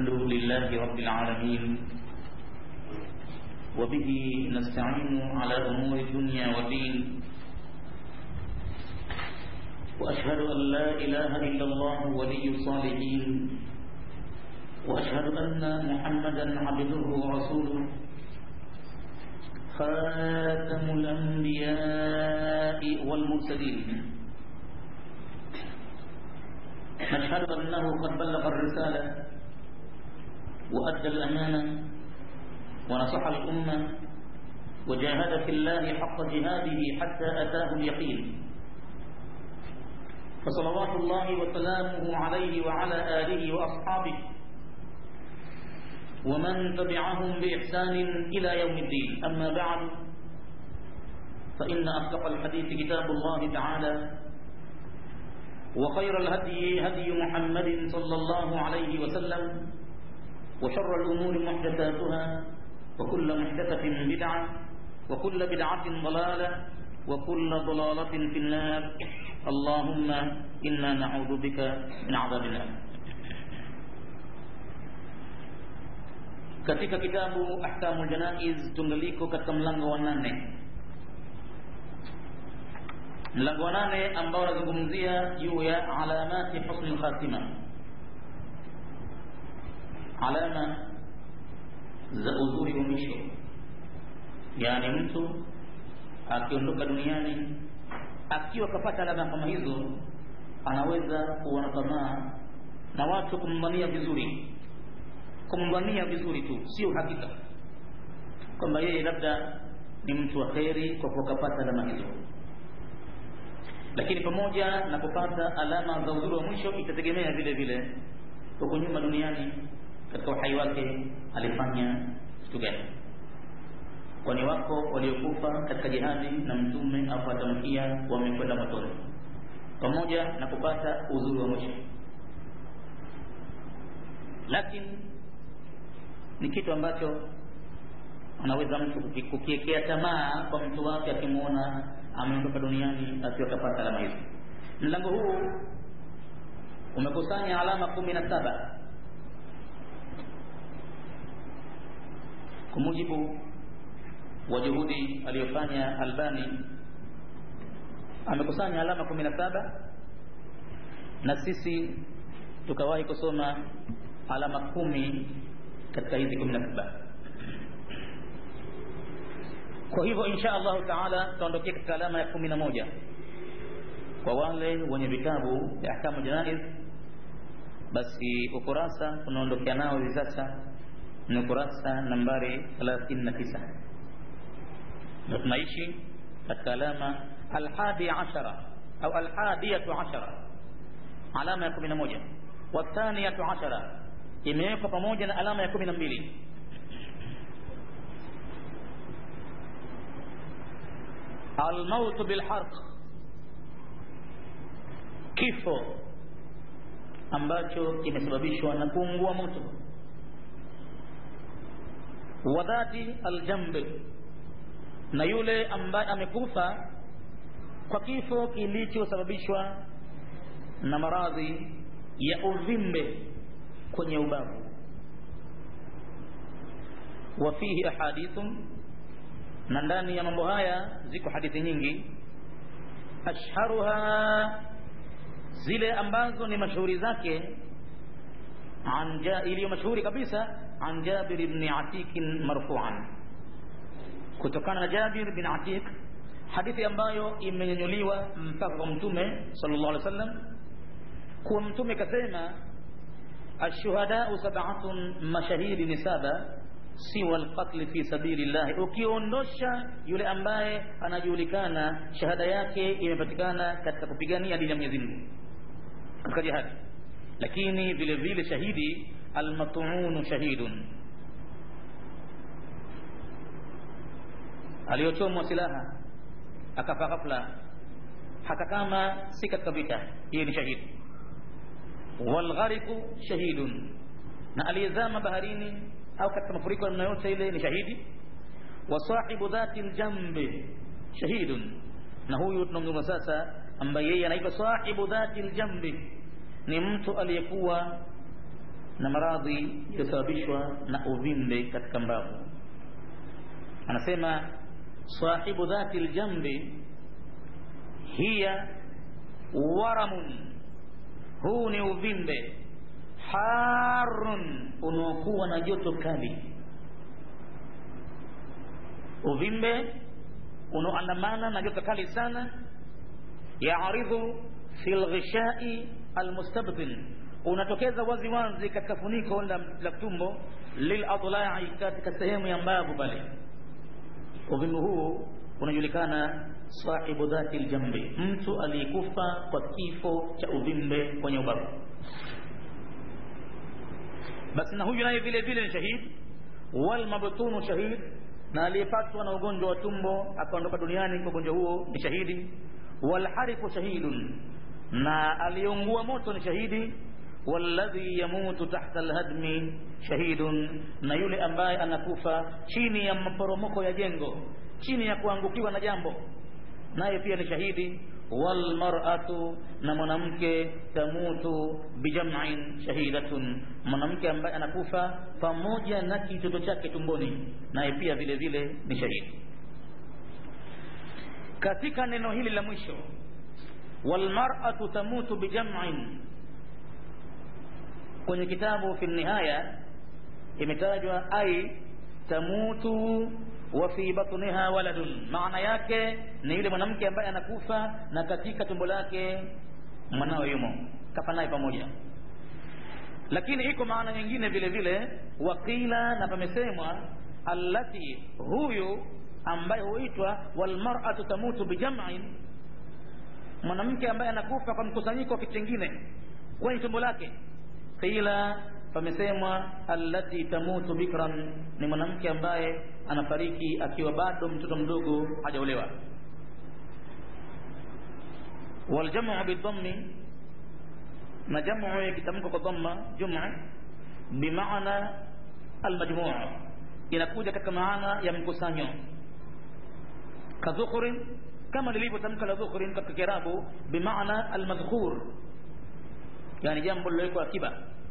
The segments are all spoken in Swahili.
الحمد لله رب العالمين وبه نستعين على أمور الدنيا والدين وأشهد أن لا إله إلا الله ولي الصالحين وأشهد أن محمدا عبده ورسوله خاتم الأنبياء والمرسلين نشهد أنه قد بلغ الرسالة وأدى الأمانة ونصح الأمة وجاهد في الله حق جهاده حتى أتاه اليقين فصلوات الله وسلامه عليه وعلى آله وأصحابه ومن تبعهم بإحسان إلى يوم الدين أما بعد فإن أصدق الحديث كتاب الله تعالى وخير الهدي هدي محمد صلى الله عليه وسلم وشر الأمور محدثاتها وكل محدثة بدعة وكل بدعة ضلالة وكل ضلالة في النار اللهم إنا نعوذ بك من عذاب النار katika kitabu ahkamul janaiz tungaliko katika mlango wa nane mlango wa nane ambao unazungumzia juu ya alamati husni lkhatima alama za uzuri wa mwisho yaani mtu akiondoka duniani akiwa kapata alama kama hizo anaweza kuwa na tamaa na watu kummania vizuri kumdhania vizuri tu sio hakika kwamba yeye labda ni mtu wa kheri kwa kuwa kapata alama hizo lakini pamoja na kupata alama za uzuri wa mwisho itategemea vile vile huko nyuma duniani katika uhai wake alifanya kitu gani kwani wako waliokufa katika jihadi na mtume afuatamkia wamekwenda motoni pamoja na kupata uzuri wa mwisho lakini ni kitu ambacho anaweza mtu kukiekea tamaa kwa mtu wake akimwona ameondoka duniani akiwa kapata alama hizo mlango huu umekusanya alama kumi na saba kwa mujibu wa juhudi aliyofanya albani amekusanya alama kumi na saba na sisi tukawahi kusoma alama kumi katika hizi kumi na saba kwa hivyo insha allahu taala tutaondokea katika alama ya kumi na moja kwa wale wenye vitabu vya ahkamu janaiz basi ukurasa unaondokea nao hivi sasa ni ukurasa nambari 39 na tunaishi katika alama alhadi ashara au alhadiyatu ashara alama ya kumi na moja wathaniyatu ashara imewekwa pamoja na alama ya kumi na mbili almautu bilharq kifo ambacho kimesababishwa na kuungua moto wa dhati aljambi na yule ambaye amekufa kwa kifo kilichosababishwa na maradhi ya uvimbe kwenye ubavu wa fihi ahadithun na ndani ya mambo haya ziko hadithi nyingi ashharuha zile ambazo ni mashuhuri zake iliyo mashuhuri kabisa an jabir ibn atik marfu'an kutokana na jabir bin atik hadithi ambayo imenyanyuliwa mpaka kwa mtume sallallahu alaihi wasallam kuwa mtume kasema ashuhadau sab'atun mashahidi ni saba siwa alqatl fi sabilillah ukiondosha yule ambaye anajulikana shahada yake imepatikana katika kupigania dini ya Mwenyezi Mungu katika jihad lakini vile vile shahidi almat'un shahidun aliyochomwa silaha akafa ghafla hata kama si katika vita hiyo ni shahidi walghariqu shahidun na aliyezama baharini au katika mafuriko namna yote ile ni shahidi wa sahibu dhati ljambi shahidun na huyu tunamzungumza sasa ambaye yeye anaitwa sahibu dhati ljambi ni mtu aliyekuwa na maradhi yaliyosababishwa na uvimbe katika mbavu anasema sahibu dhati ljambi hiya waramun huu ni uvimbe harun unaokuwa na joto kali uvimbe unaoandamana na joto kali sana yaridhu fi lghishai almustabtin unatokeza wazi wazi katika funiko la, la tumbo liladlai katika sehemu ya mbavu pale uvimbe huu unajulikana sahibu dhati ljambi mtu aliyekufa kwa kifo cha uvimbe kwenye ubavu basi na huyu naye vile vile ni shahid walmabtunu shahid na aliyepatwa na ugonjwa wa tumbo akaondoka duniani kwa ugonjwa huo ni shahidi walharifu shahidun na aliyeungua moto ni shahidi walladhi yamutu tahta alhadmi shahidun na yule ambaye anakufa chini ya maporomoko ya jengo chini ya kuangukiwa na jambo naye pia ni shahidi walmar'atu na mwanamke tamutu bijam'in shahidatun mwanamke ambaye anakufa pamoja na kitoto chake tumboni naye pia vile vile ni shahidi katika neno hili la mwisho walmar'atu tamutu bijam'in kwenye kitabu fi nihaya imetajwa ai tamutu wa fi batniha waladun maana yake ni yule mwanamke ambaye anakufa na katika tumbo lake mwanawe yumo kafa naye pamoja lakini iko maana nyingine vile vile wakila na pamesemwa allati huyu ambaye huitwa walmar'atu tamutu bijam'in mwanamke ambaye anakufa kwa mkusanyiko wa kitu kingine kwenye tumbo lake qila pamesemwa allati tamutu bikran ni mwanamke ambaye anafariki akiwa bado mtoto mdogo hajaolewa waljamu bidhammi na jamu ikitamkwa kwa dhamma jumu bimaana almajmuu inakuja katika maana ya mkusanyo kadhukurin kama lilivyotamka la dhukurin katika kiarabu bimaana almadhkur yani jambo lilowekwa akiba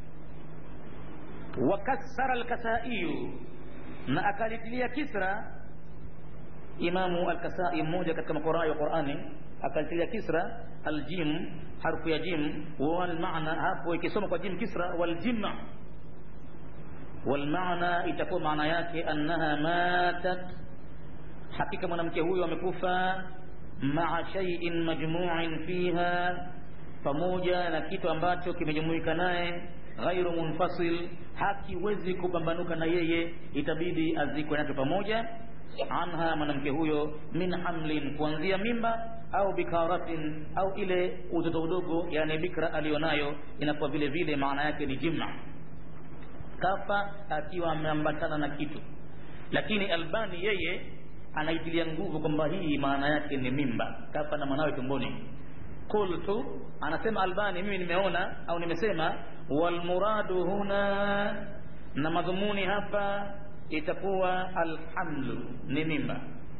wakassara alkasaiyu na akalitilia kisra imamu alkasai mmoja katika makorai wa qurani akalitilia kisra aljim harfu ya jim walmaana hapo ikisoma kwa jim kisra waljima walmaana itakuwa maana yake annaha matat hakika mwanamke huyo amekufa maa shay'in majmu'in fiha pamoja na kitu ambacho kimejumuika naye ghairu munfasil hakiwezi kupambanuka na yeye itabidi azikwe nacho pamoja anha mwanamke huyo min hamlin kuanzia mimba au bikaratin au ile utoto udogo yani bikra aliyonayo inakuwa vile vile maana yake ni jima kafa akiwa ameambatana na kitu lakini albani yeye anaitilia nguvu kwamba hii maana yake ni mimba kafa na mwanawe tumboni qultu anasema albani mimi nimeona au nimesema walmuradu huna na madhumuni hapa itakuwa alhamlu ni mimba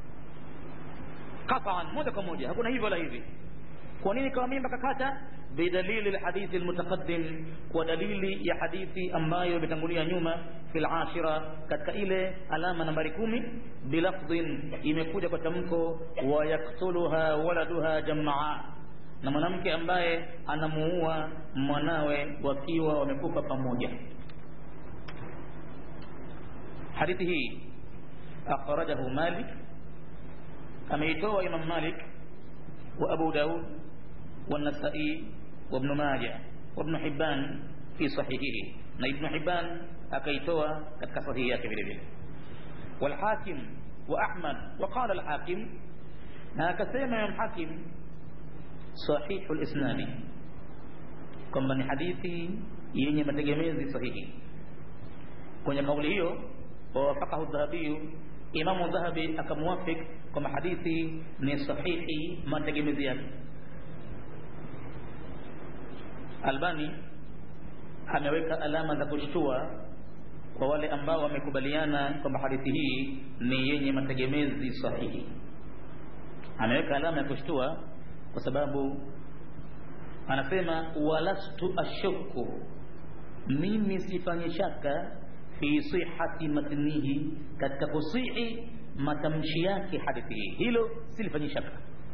qatan moja kwa moja hakuna hivyo wala hivi kwa nini kawa mimba kakata bidalili lhadithi lmutaqaddim kwa dalili ya hadithi ambayo imetangulia nyuma fi lashira katika ile alama nambari kumi bilafdhin imekuja kwa tamko wayaktuluha waladuha jamaa na mwanamke ambaye anamuua mwanawe wakiwa wamekufa pamoja hadithi hii akhrajahu malik ameitoa imam malik wa abu daud والنسائي وابن ماجه وابن حبان في صحيحه na ibn hibban akaitoa katika sahihi yake vile vile walhakim wa ahmad wa qala alhakim na akasema imam hakim sahihu lisnadi kwamba ni hadithi yenye mategemezi sahihi kwenye kauli hiyo wawafakahu dhahabiyu imamu dhahabi akamuwafik kwamba hadithi ni sahihi mategemezi yake albani ameweka alama za kushtua kwa wale ambao wamekubaliana kwamba hadithi hii ni yenye mategemezi sahihi ameweka alama ya kushtua kwa sababu anasema walastu ashuku mimi sifanye shaka fi sihati matnihi katika kusihi matamshi yake hadithi hii hilo silifanyi shaka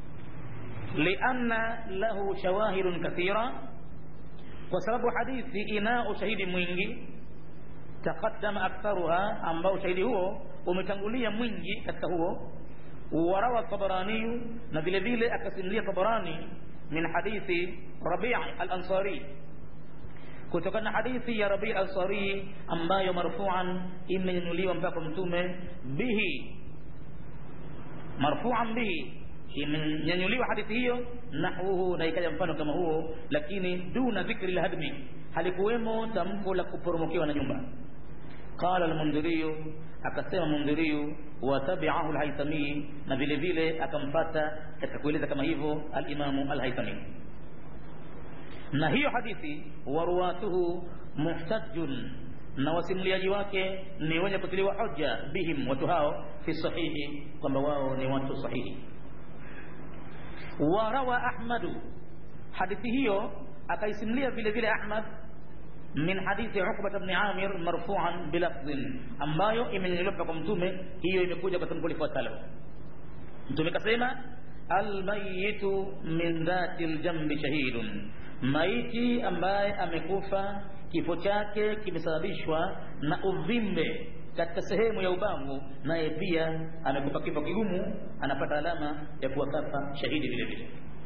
lianna lahu shawahidun kathira kwa sababu hadithi ina ushahidi mwingi taqaddama aktharuha ambao ushahidi huo umetangulia mwingi katika huo warawa tabaraniyu na vile vile akasimulia tabarani min hadithi rabi al-ansari kutokana na hadithi ya rabi al-ansari ambayo marfuan imenyanyuliwa mpaka mtume bihi marfuan bihi imenyanyuliwa hadithi hiyo nahwuhu na ikaja mfano kama huo lakini duna dhikri lhadmi halikuwemo tamko la kuporomokewa na nyumba qala almundhiriyu akasema mundhiriyu watabiahu alhaithami na vile vile akampata katika kueleza kama hivyo alimamu alhaithami na hiyo hadithi waruwatuhu muhtajun na wasimuliaji wake ni wenye kutiliwa hoja bihim watu hao fi sahihi kwamba wao ni watu sahihi warawa ahmadu hadithi hiyo akaisimulia vile vile ahmad min hadithi Uqba ibn Amir marfu'an bilafdhin ambayo imenyanyuliwa kwa mtume hiyo imekuja kwa tamko lifuatalo mtume kasema almayitu min dhati aljambi shahidun maiti ambaye amekufa kifo chake kimesababishwa na uvimbe katika sehemu ya ubavu naye pia amekufa kifo kigumu anapata alama ya kuwa kafa shahidi vile vile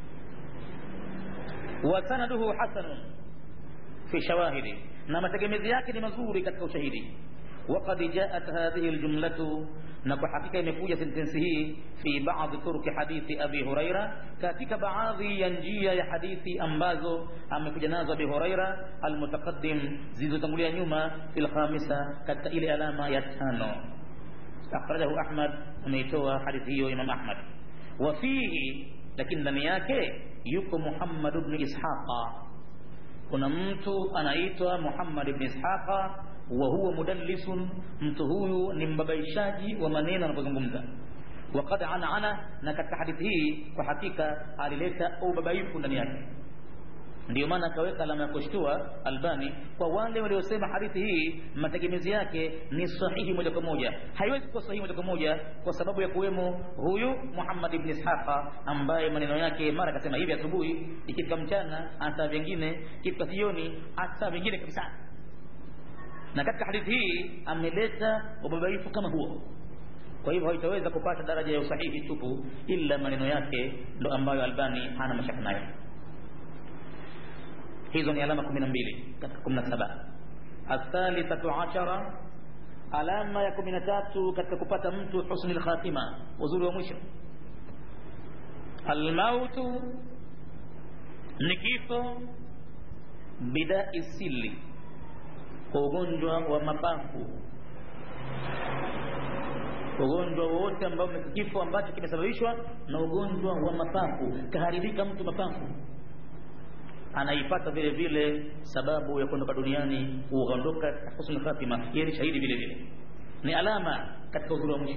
wa sanaduhu hasanun fi shawahidi na mategemezi yake ni mazuri katika ushahidi وقد جاءت هذه الجملة نكو حقيقة imekuja sentensi hii fi baadhi turuki hadithi abi huraira katika baadhi ya njia ya hadithi ambazo amekuja nazo abi huraira almutaqaddim zilizotangulia nyuma fil khamisa katika ile alama ya tano akhrajahu ahmad ameitoa hadithi hiyo imam ahmad wa fihi lakini ndani yake yuko muhammad ibn ishaqa kuna mtu anaitwa Muhammad ibn Ishaqa wa huwa mudallisun, mtu huyu ni mbabaishaji wa maneno anapozungumza. Waqad anana, na katika hadithi hii kwa hakika alileta ubabaifu ndani yake. Ndiyo maana akaweka alama ya kushtua Albani kwa wale waliosema hadithi hii mategemezi yake ni sahihi moja kwa moja. Haiwezi kuwa sahihi moja kwa moja kwa sababu ya kuwemo huyu Muhammad ibn Ishaqa ambaye maneno yake mara akasema hivi asubuhi, ikifika mchana hata vingine, ikifika jioni hata vingine kabisa. Na katika hadithi hii ameleta ubabaifu kama huo. Kwa hivyo haitaweza kupata daraja ya usahihi tupu, ila maneno yake ndo ambayo Albani hana mashaka nayo hizo ni alama kumi na mbili katika kumi na saba athalithatu ashara alama ya kumi na tatu katika kupata mtu husni lkhatima uzuri wa mwisho almautu ni kifo bidai sili kwa ugonjwa wa mapafu ugonjwa wowote ambao kifo ambacho kimesababishwa na ugonjwa wa mapafu kaharibika mtu mapafu anaipata vile vile sababu ya kuondoka duniani kuondoka husnul khatima yeye ni shahidi vile vile ni alama katika uzuri wa mwisho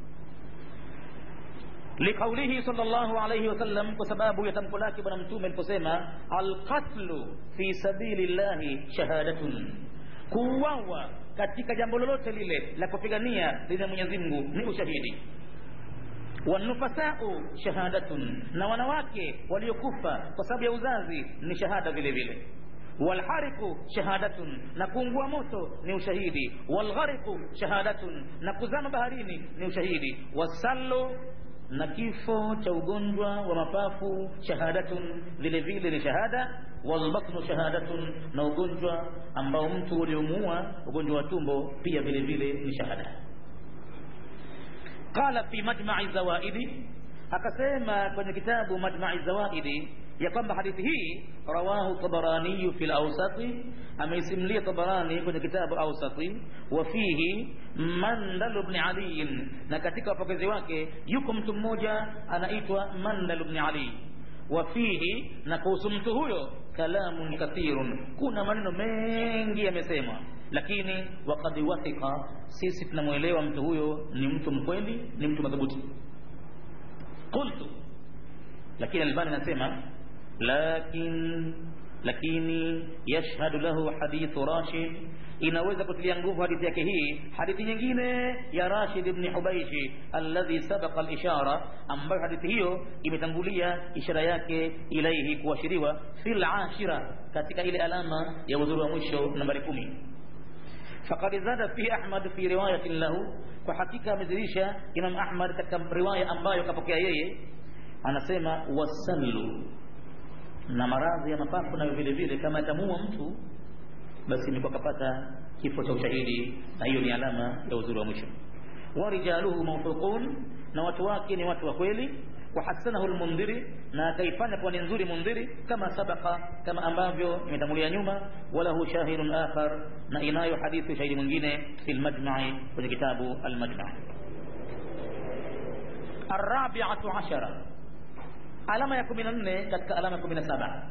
liqaulihi sallallahu alayhi wasallam kwa sababu ya tamko lake bwana mtume aliposema alqatlu fi sabilillahi shahadatun kuuawa katika jambo lolote lile la kupigania dini ya Mwenyezi Mungu ni ushahidi wanufasau shahadatun, na wanawake waliokufa kwa sababu ya uzazi ni shahada vile vile. Walhariqu shahadatun, na kuungua moto ni ushahidi. Walghariqu shahadatun, na kuzama baharini ni ushahidi. Wasallu, na kifo cha ugonjwa wa mapafu shahadatun, vile vile ni shahada. Walbatnu shahadatun, na ugonjwa ambao mtu uliomuua ugonjwa wa tumbo pia vile vile ni shahada. qala fi majma'i zawaidi akasema kwenye kitabu majma'i zawaidi ya kwamba hadithi hii rawahu tabarani fi al-awsati ameisimlia tabarani kwenye kitabu awsati wa fihi mandal ibn ali na katika wapokezi wake yuko mtu mmoja anaitwa mandal ibn ali wa fihi na kuhusu mtu huyo kalamun kathirun kuna maneno mengi yamesemwa lakini wakad wathika sisi tunamwelewa mtu huyo ni mtu mkweli ni mtu madhubuti qultu lakini albani anasema lakin lakini yashhadu lahu hadithu rashid inaweza kutilia nguvu hadithi yake hii hadithi nyingine ya rashid ibni hubaishi alladhi sabaqa alishara ambayo hadithi hiyo imetangulia ishara yake ilaihi kuashiriwa fil ashira katika ile alama ya udhuru wa mwisho nambari kumi faqad zada fi ahmad fi riwayatin lahu kwa hakika amezidisha imam ahmad katika riwaya ambayo kapokea yeye anasema wasallu na maradhi ya mapafu nayo vile vile kama atamuua mtu basi imekuwa kapata kifo cha ushahidi na hiyo ni alama ya uzuri wa mwisho warijaluhu mawthuqun na watu wake ni watu wa kweli wahasanahu lmundhiri na akaifanya kuwa ni nzuri mundhiri kama sabaka kama ambavyo imetangulia nyuma walahu shahidun akhar na inayo hadithi shahidi mwingine fi lmajmai kwenye kitabu almajmai arabiatu ashara alama ya kumi na nne katika alama ya kumi na saba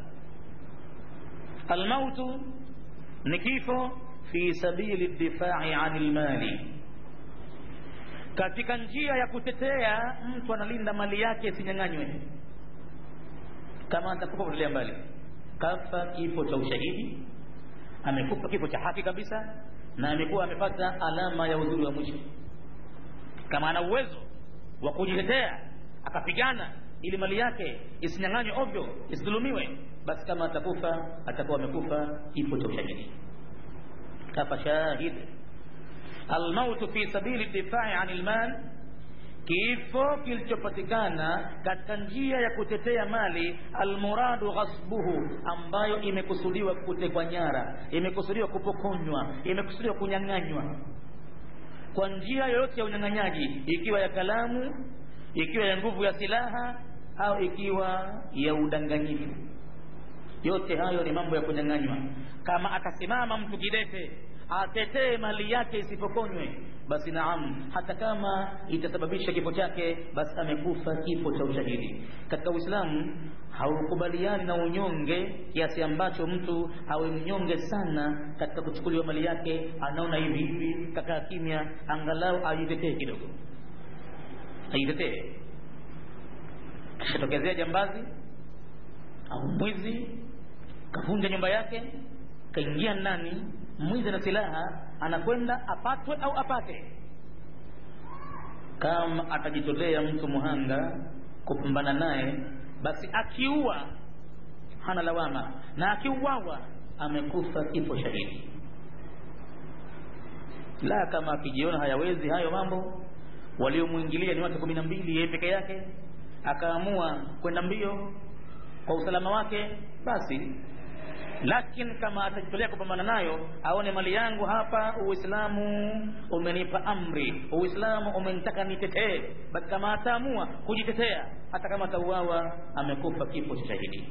almautu ni kifo fi sabili difai ani lmali katika njia ya kutetea mtu analinda mali yake isinyang'anywe kama atakufa kutelea mbali kafa kifo cha ushahidi amekufa kifo cha haki kabisa na amekuwa amepata alama ya uzuri wa mwisho kama ana uwezo wa kujitetea akapigana ili mali yake isinyang'anywe ovyo isidhulumiwe basi kama atakufa atakuwa amekufa kifo cha ushahidi kafa shahid almautu fi sabili difai ani lmal kifo kilichopatikana katika njia ya kutetea mali almuradu ghasbuhu ambayo imekusudiwa kutekwa nyara imekusudiwa kupokonywa imekusudiwa kunyang'anywa kwa njia yoyote ya unyang'anyaji ikiwa ya kalamu ikiwa ya nguvu ya silaha au ikiwa ya udanganyifu yote hayo ni mambo ya kunyang'anywa kama atasimama mtu kidete atetee mali yake isipokonywe basi naam hata kama itasababisha kifo chake basi amekufa kifo cha ushahidi katika uislamu haukubaliani na unyonge kiasi ambacho mtu awe mnyonge sana katika kuchukuliwa mali yake anaona hivi hivi kakaa kimya angalau ajitetee kidogo ajitetee kishatokezea jambazi au mwizi kavunja nyumba yake kaingia ndani mwizi na silaha anakwenda apatwe au apate kama atajitolea mtu muhanga kupambana naye basi akiua hana lawama na akiuawa amekufa kifo shahidi la kama akijiona hayawezi hayo mambo waliomwingilia ni watu kumi na mbili yeye peke yake akaamua kwenda mbio kwa usalama wake basi lakini kama atajitolea kupambana nayo aone mali yangu hapa uislamu umenipa amri uislamu umenitaka nitetee basi kama ataamua kujitetea hata kama atauawa amekufa kifo cha shahidi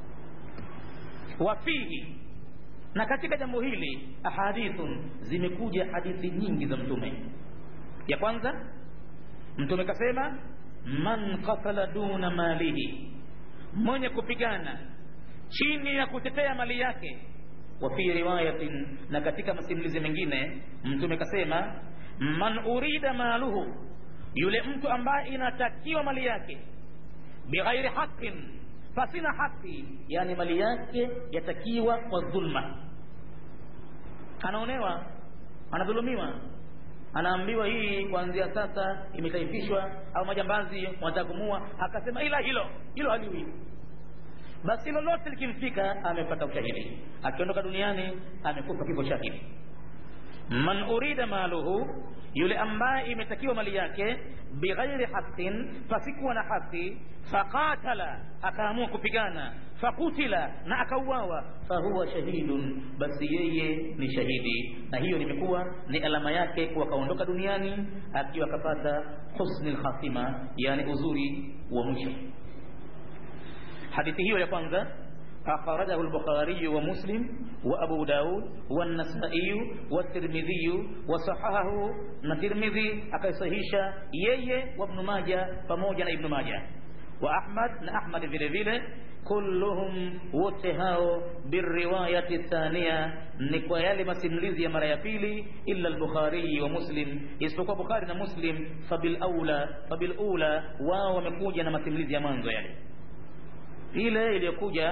wafihi na katika jambo hili ahadithun zimekuja hadithi nyingi za mtume ya kwanza mtume kasema man qatala duna malihi mwenye kupigana chini ya kutetea mali yake wa fi riwayatin na katika masimulizi mengine mtume kasema man urida maluhu yule mtu ambaye inatakiwa mali yake bighairi haqin pasina haki yani mali yake yatakiwa kwa dhulma anaonewa anadhulumiwa anaambiwa hii kuanzia sasa imetaifishwa au majambazi wanataka kumua akasema ila hilo hilo haliwi basi lolote likimfika amepata ushahidi akiondoka duniani amekufa kifo shahidi man urida maluhu yule ambaye imetakiwa mali yake bighairi haqin pasikuwa na haki faqatala akaamua kupigana fakutila na akauawa fahuwa shahidun basi yeye ni shahidi na hiyo nimekuwa ni alama yake kuwa kaondoka duniani akiwa akapata husni lkhatima yani uzuri wa mwisho hadithi hiyo ya kwanza أخرجه البخاري ومسلم وأبو داود والنسائي والترمذي وصححه الترمذي أكيصحيشا يي وابن ماجه فموجا ابن ماجه وأحمد أحمد vile vile kulluhum wote hao birriwayati thania ni kwa yale masimulizi ya mara ya pili illa al-Bukhari wa Muslim isipokuwa Bukhari na Muslim fabil aula fabil ula wao wamekuja na masimulizi ya mwanzo yale ile iliyokuja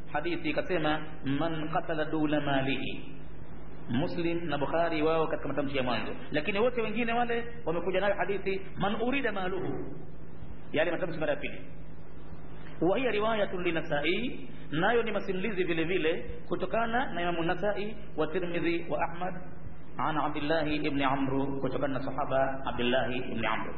hadithi ikasema man qatala dula malihi muslim na bukhari wao katika matamshi ya mwanzo lakini wote wengine wale wamekuja nayo hadithi man urida maluhu yale matamshi mara ya pili wa hiya riwayatun linasai nayo ni masimulizi vile vile kutokana na imamu nasai wa tirmidhi wa ahmad an abdillahi ibni amru kutokana na sahaba abdillahi ibni amru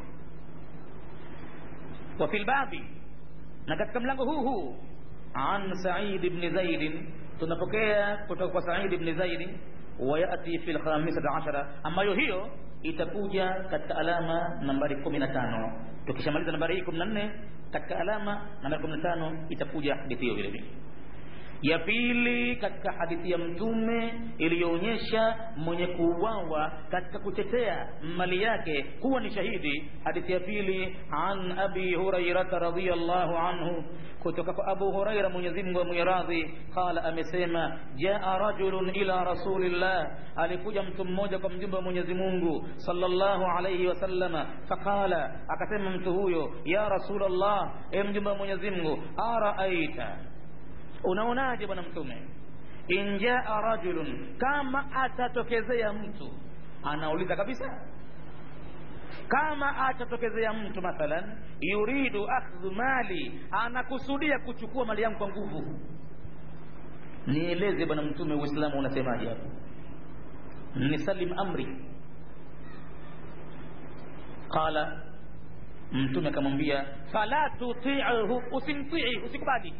wa fi lbabi na katika mlango huu huu an said ibni zaidin tunapokea kutoka kwa said ibni zaidi wayati fi lkhamisati ashara ambayo hiyo itakuja katika alama nambari kumi na tano tukishamaliza nambari hii kumi na nne katika alama nambari kumi na tano itakuja hadithi hiyo vile vile ya pili katika hadithi ya mtume iliyoonyesha mwenye kuuawa katika kutetea mali yake kuwa ni shahidi hadithi ya pili an abi hurairata radiallahu anhu kutoka kwa abu huraira mwenyezi mungu amwiradhi qala amesema jaa rajulun ila rasulillah alikuja mtu mmoja kwa mjumbe wa mwenyezi mungu sallallahu alayhi wasallama faqala akasema mtu huyo ya rasulallah e mjumbe wa mwenyezi mungu araaita unaonaje bwana mtume in jaa rajulun kama atatokezea mtu anauliza kabisa kama atatokezea mtu mathalan yuridu akhdhu mali anakusudia kuchukua mali yangu kwa nguvu nieleze bwana mtume uislamu unasemaje hapo nisalim amri qala mtume akamwambia fala tuti'hu usimtii usikubali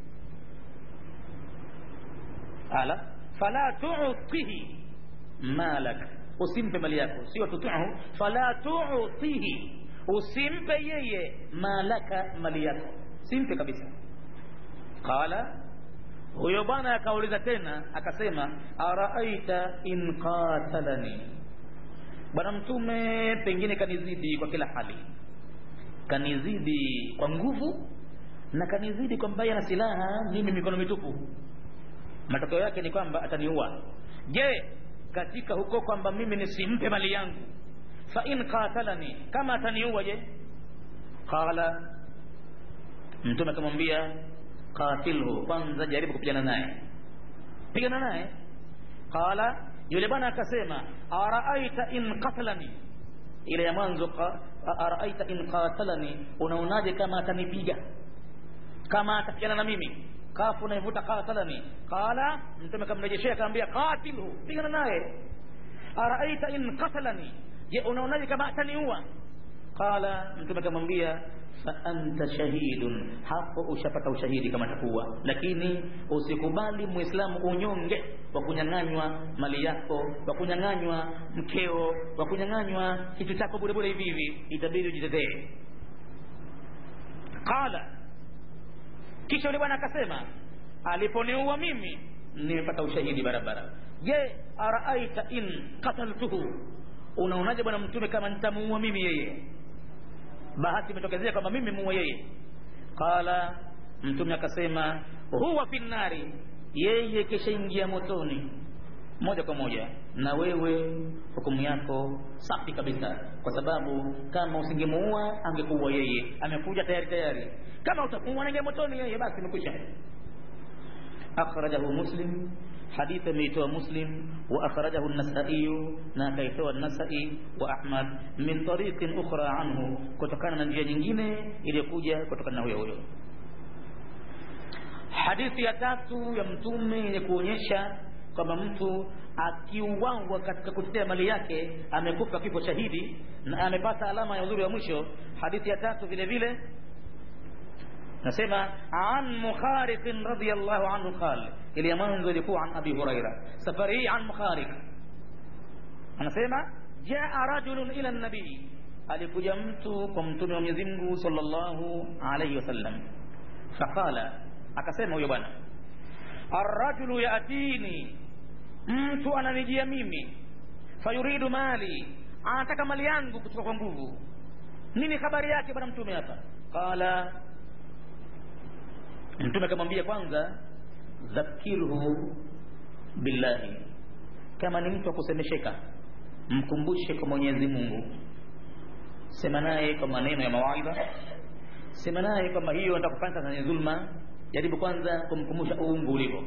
ala fala tu'tihi malak usimpe mali yako sio tuti'hu fala tu'tihi usimpe yeye malaka mali yako simpe kabisa qala huyo bwana akauliza tena akasema araaita in qatalani bwana mtume pengine kanizidi kwa kila hali kanizidi kwa nguvu na kanizidi kwa mbaya na silaha mimi mikono mitupu matokeo yake ni kwamba ataniua je katika huko kwamba mimi nisimpe mali yangu fa in qatalani kama ataniua je qala mtume akamwambia qatilhu kwanza jaribu kupigana naye pigana naye qala yule bwana akasema araaita in qatalani ile ya mwanzo araaita in qatalani unaonaje kama atanipiga kama atapigana na mimi kafu naivuta qatalani qala mtume akamrejeshea akamwambia qatilhu pigana naye araaita in qatalani je unaonaje kama ataniua qala mtume akamwambia fa anta shahidun hapo ushapata ushahidi kama takuwa lakini usikubali muislamu unyonge wa kunyang'anywa mali yako wa kunyang'anywa mkeo wa kunyang'anywa kitu chako bure bure hivi hivi itabidi ujitetee qala kisha yule bwana akasema aliponiua mimi nimepata ushahidi barabara je araaita in qataltuhu unaonaje bwana mtume kama nitamuua mimi yeye bahati imetokezea kwamba mimi muue yeye qala mtume akasema huwa fi nnari yeye kishaingia motoni moja kwa moja na wewe hukumu yako safi kabisa kwa sababu kama usingemuua angekuua yeye amekuja tayari tayari kama utamuua naingia motoni yeye basi imekwisha akhrajahu muslim حديث ميتوا مسلم وأخرجه النسائي ناكيتوا النسائي وأحمد من طريق أخرى عنه كتكان نجيا nyingine iliyokuja kutokana na huyo huyo hadithi ya tatu ya mtume yenye kuonyesha kwamba mtu akiuawa katika kutetea mali yake amekufa kifo shahidi na amepata alama ya udhuri wa mwisho hadithi ya tatu vile vile nasema an mukhariq radiyallahu anhu qal ile ya mwanzo ilikuwa an abi huraira safari hii an mukhariq anasema jaa rajulun ila nabii alikuja mtu kwa mtume wa Mwenyezi Mungu sallallahu alayhi wasallam faqala akasema huyo bwana arrajulu yatini mtu ananijia mimi fayuridu mali anataka mali yangu kutoka kwa nguvu nini habari yake bwana mtume hapa qala mtume akamwambia kwanza dhakirhu billahi kama ni mtu akusemesheka mkumbushe kwa mwenyezi mungu sema naye kwa maneno ya mawaidha sema naye kwamba hiyo nataka kufanya sasa ni dhulma jaribu kwanza kumkumbusha uungu ulivyo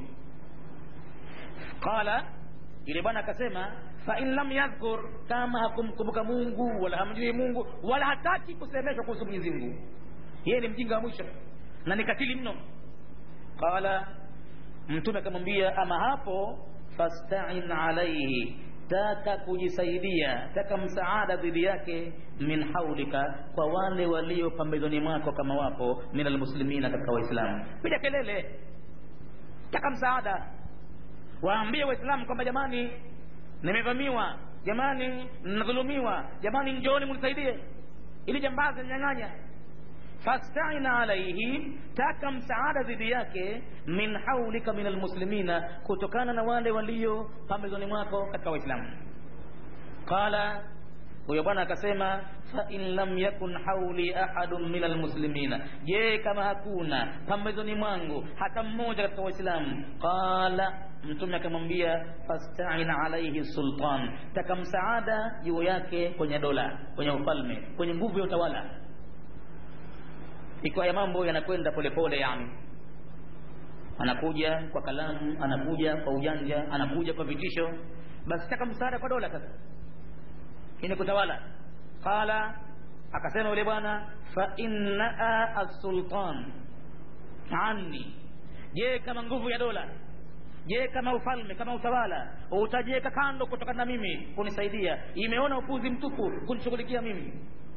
qala yule bwana akasema fa in lam yadhkur kama hakumkumbuka mungu wala hamjui mungu wala hataki kusemeshwa kuhusu mwenyezi mungu yeye ni mjinga wa mwisho na ni katili mno qala mtume akamwambia ama hapo fastain alaihi taka kujisaidia taka msaada dhidi yake min haulika kwa wale walio pambezoni mwako kama wapo min almuslimina katika waislamu piga kelele taka msaada waambie waislamu kwamba jamani nimevamiwa jamani nadhulumiwa jamani njooni munisaidie ili jambazi nyang'anya fastaina alaihi taka msaada dhidi yake min haulika min almuslimina kutokana na wale walio pambezoni mwako katika waislamu qala huyo bwana akasema fa in lam yakun hauli ahadun min almuslimina je kama hakuna pambezoni mwangu hata mmoja katika waislamu qala mtume akamwambia fastain alaihi sultan taka msaada juu yake kwenye dola kwenye ufalme kwenye nguvu ya utawala ikiwa ya mambo yanakwenda polepole yani anakuja kwa kalamu anakuja kwa ujanja anakuja kwa vitisho basi taka msaada kwa dola sasa ini kutawala qala akasema yule bwana fa innaa assultan anni je kama nguvu ya dola je kama ufalme kama utawala utajiweka kando kutokana na mimi kunisaidia imeona upuzi mtupu kunishughulikia mimi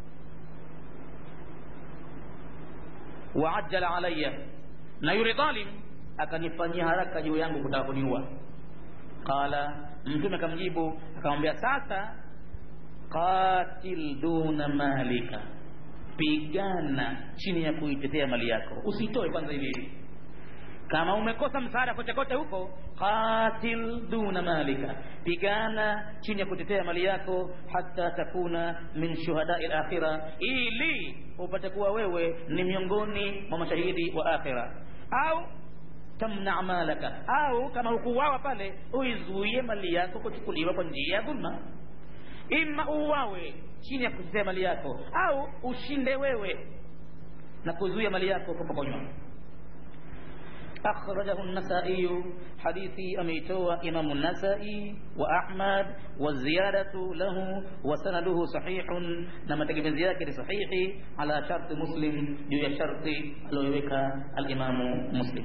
waajala alaya na yule dhalim akanifanyia haraka juu yangu kutaka kuniua qala mtume akamjibu akamwambia sasa qatil duna malika pigana chini ya kuitetea mali yako usitoe kwanza hivi hivi kama umekosa msaada kote kote huko qatil duna malika pigana chini ya kutetea mali yako hata takuna min shuhadai lakhira ili upate kuwa wewe ni miongoni mwa mashahidi wa akhira au tamna malaka au kama hukuuawa pale uizuie mali yako kuchukuliwa kwa njia ya dhulma ima uwawe chini ya kutetea mali yako au ushinde wewe na kuzuia mali yako kupokonywa أخرجه النسائي حديثي أميتوا إمام النسائي وأحمد والزيادة له وسنده صحيح نما تجب زيادة صحيح على شرط مسلم جوية شرط لويك الإمام مسلم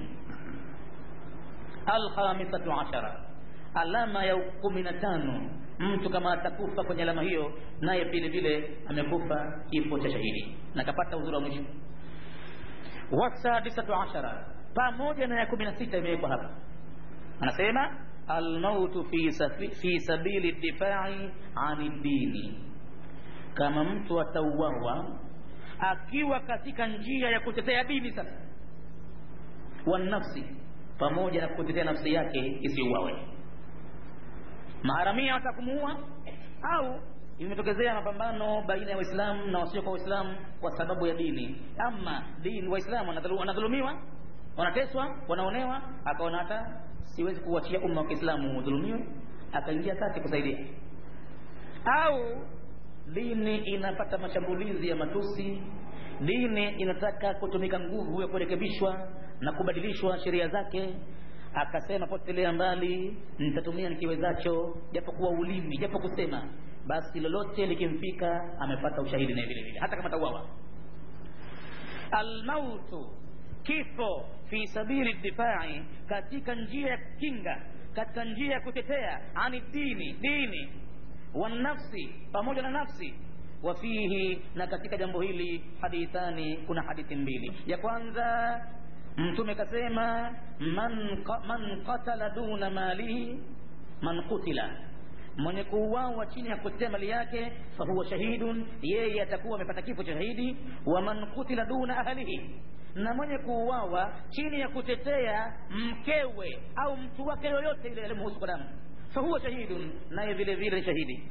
الخامسة عشرة alama ya kumi na tano mtu kama atakufa kwenye alama hiyo naye vile vile amekufa kifo cha shahidi na kapata uzuri wa mwisho wasadisatu ashara pamoja na ya kumi na sita imewekwa hapa anasema almautu fi, safi, fi sabili difai ani dini kama mtu atauawa akiwa katika njia ya kutetea dini sasa wanafsi pamoja na kutetea nafsi yake isiuawe maharamia watakumuua au imetokezea mapambano baina ya waislamu na wasio kwa waislamu kwa sababu ya dini ama dini waislamu wanadhulumiwa wanateswa wanaonewa akaona hata siwezi kuachia umma wa kiislamu udhulumiwe akaingia kati kusaidia au dini inapata mashambulizi ya matusi dini inataka kutumika nguvu ya kurekebishwa na kubadilishwa sheria zake akasema potelea mbali nitatumia nikiwezacho japokuwa ulimi japo kusema basi lolote likimfika amepata ushahidi naye vile vile hata kama tauawa almautu kifo fi sabili difai katika njia ya kinga katika njia ya kutetea ani dini dini wanafsi pamoja na nafsi wafihi na katika jambo hili hadithani kuna hadithi mbili ya kwanza mtume kasema man, man qatala duna malihi man qutila mwenye kuuawa chini ya kutetea mali yake fahuwa shahidun yeye atakuwa amepata kifo cha shahidi wa man qutila duna ahlihi na mwenye kuuawa chini ya kutetea mkewe au mtu wake yoyote ile alimhusu kwa damu fahuwa shahidun naye vile vile ni shahidi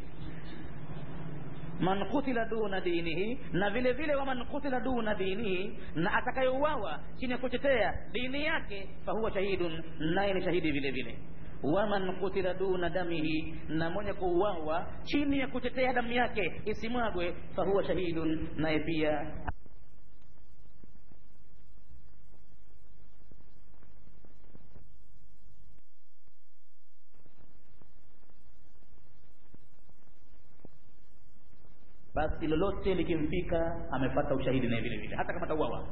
man kutila duna dinihi na vile vile wa man kutila duna dinihi na atakayeuawa chini ya kutetea dini yake fahuwa shahidun naye ni shahidi vile vile waman kutila duna damihi na mwenye kuuawa chini ya kutetea damu yake isimwagwe fahuwa shahidun naye pia basi lolote likimfika amepata ushahidi naye vile vile hata kama tauawa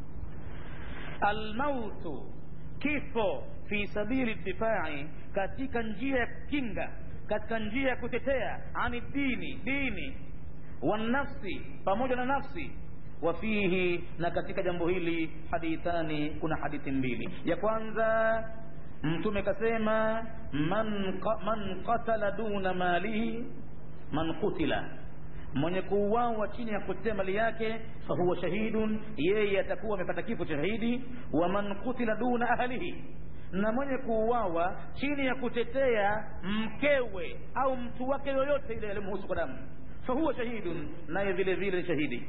almautu kifo fi sabili difai katika njia ya kinga katika njia ya kutetea ani dini dini wanafsi pamoja na nafsi wafihi na katika jambo hili hadithani kuna hadithi mbili ya kwanza mtume kasema man, man qatala duna malihi man qutila mwenye kuuawa chini ya kutetea mali yake fahuwa shahidun yeye atakuwa amepata kifo cha shahidi wa man kutila duna ahlihi na mwenye kuuawa chini ya kutetea mkewe au mtu wake yoyote ile alimhusu kwa damu fahuwa shahidun naye vile vile shahidi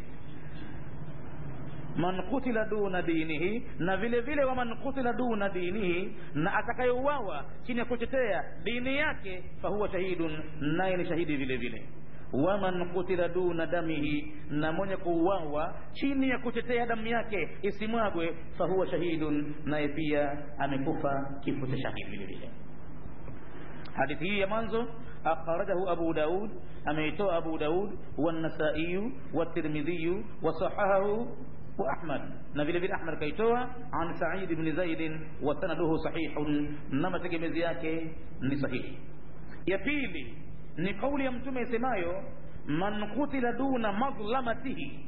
man kutila duna dinihi na vile vile wa man kutila duna dinihi na atakayeuawa chini ya kutetea dini yake fahuwa shahidun naye ni shahidi vile vile waman kutila duna damihi na mwenye kuuawa chini ya kutetea damu yake isimwagwe fahuwa shahidun naye pia amekufa kifo cha shahidi vile vile hadithi hii ya mwanzo akhrajahu abu daud ameitoa abu daud wanasaiyu watirmidhiyu wasahahahu واحمد na vile vile ahmad kaitoa an sa'id ibn zaid wa sanaduhu sahihun na mategemezi yake ni sahihi ya pili ni kauli ya mtume isemayo man kutila duna madhlamatihi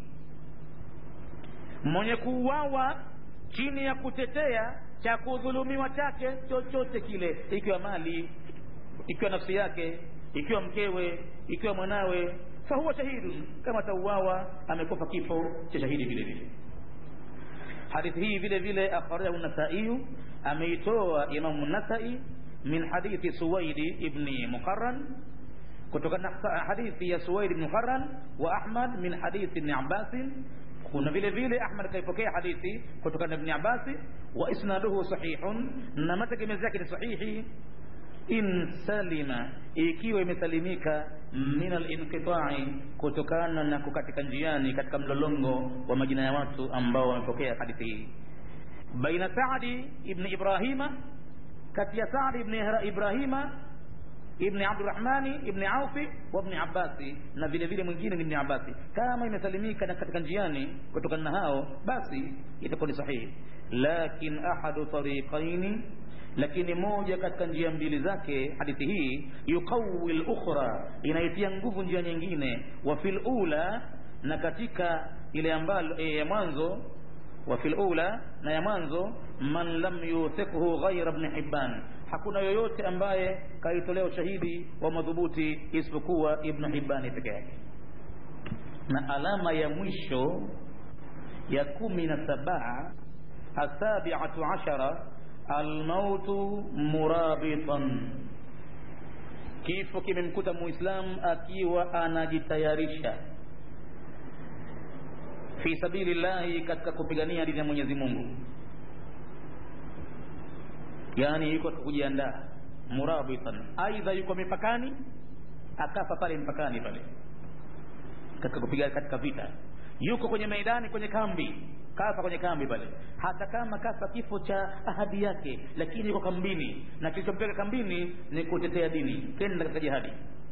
mwenye kuuawa chini ya kutetea cha kudhulumiwa chake chochote kile ikiwa mali ikiwa nafsi yake ikiwa mkewe ikiwa mwanawe fahuwa shahidun kama tauawa amekufa kifo cha shahidi vile vile hadithi hii vile vile akhrajahu nasaiyu ameitoa imamu nasai min hadithi suwaidi ibni muqarran kutokana na hadithi ya suwaid ibn muqarran wa ahmad min hadithi ibn abbas kuna vile vile ahmad kaipokea hadithi kutokana na ibn abbas wa isnaduhu sahihun na mategemezi yake ni sahihi in salima ikiwa imesalimika min alinqita'i kutokana na kukatika njiani katika mlolongo wa majina ya watu ambao wamepokea hadithi hii baina saadi ibn ibrahima kati ya saadi ibn ibrahima ibn abdurrahmani ibn aufi wa ibn abbasi na vile vile mwingine ni ibn abbasi kama imesalimika na katika njiani kutokana na hao basi itakuwa ni sahihi lakin ahadu tariqaini lakini moja katika njia mbili zake hadithi hii yuqawi lukhra inaitia nguvu njia nyingine wa fil ula na katika ile ambalo e, ya mwanzo wa fil ula na ya mwanzo man lam yuthiqhu ghayra ibn hibban hakuna yoyote ambaye kaitolea ushahidi wa madhubuti isipokuwa ibn hibbani peke yake na alama ya mwisho ya kumi na saba asabiatu ashara almautu murabitan kifo kimemkuta muislam akiwa anajitayarisha fi sabili llahi katika kupigania dini ya mwenyezi mungu yaani yuko kujiandaa murabitan aidha yuko mipakani akafa pale mpakani pale katika kupiga katika vita yuko kwenye maidani kwenye kambi kafa kwenye kambi pale hata kama kafa kifo cha ahadi yake lakini yuko kambini na kilichompeleka kambini ni kutetea dini kenda katika jihadi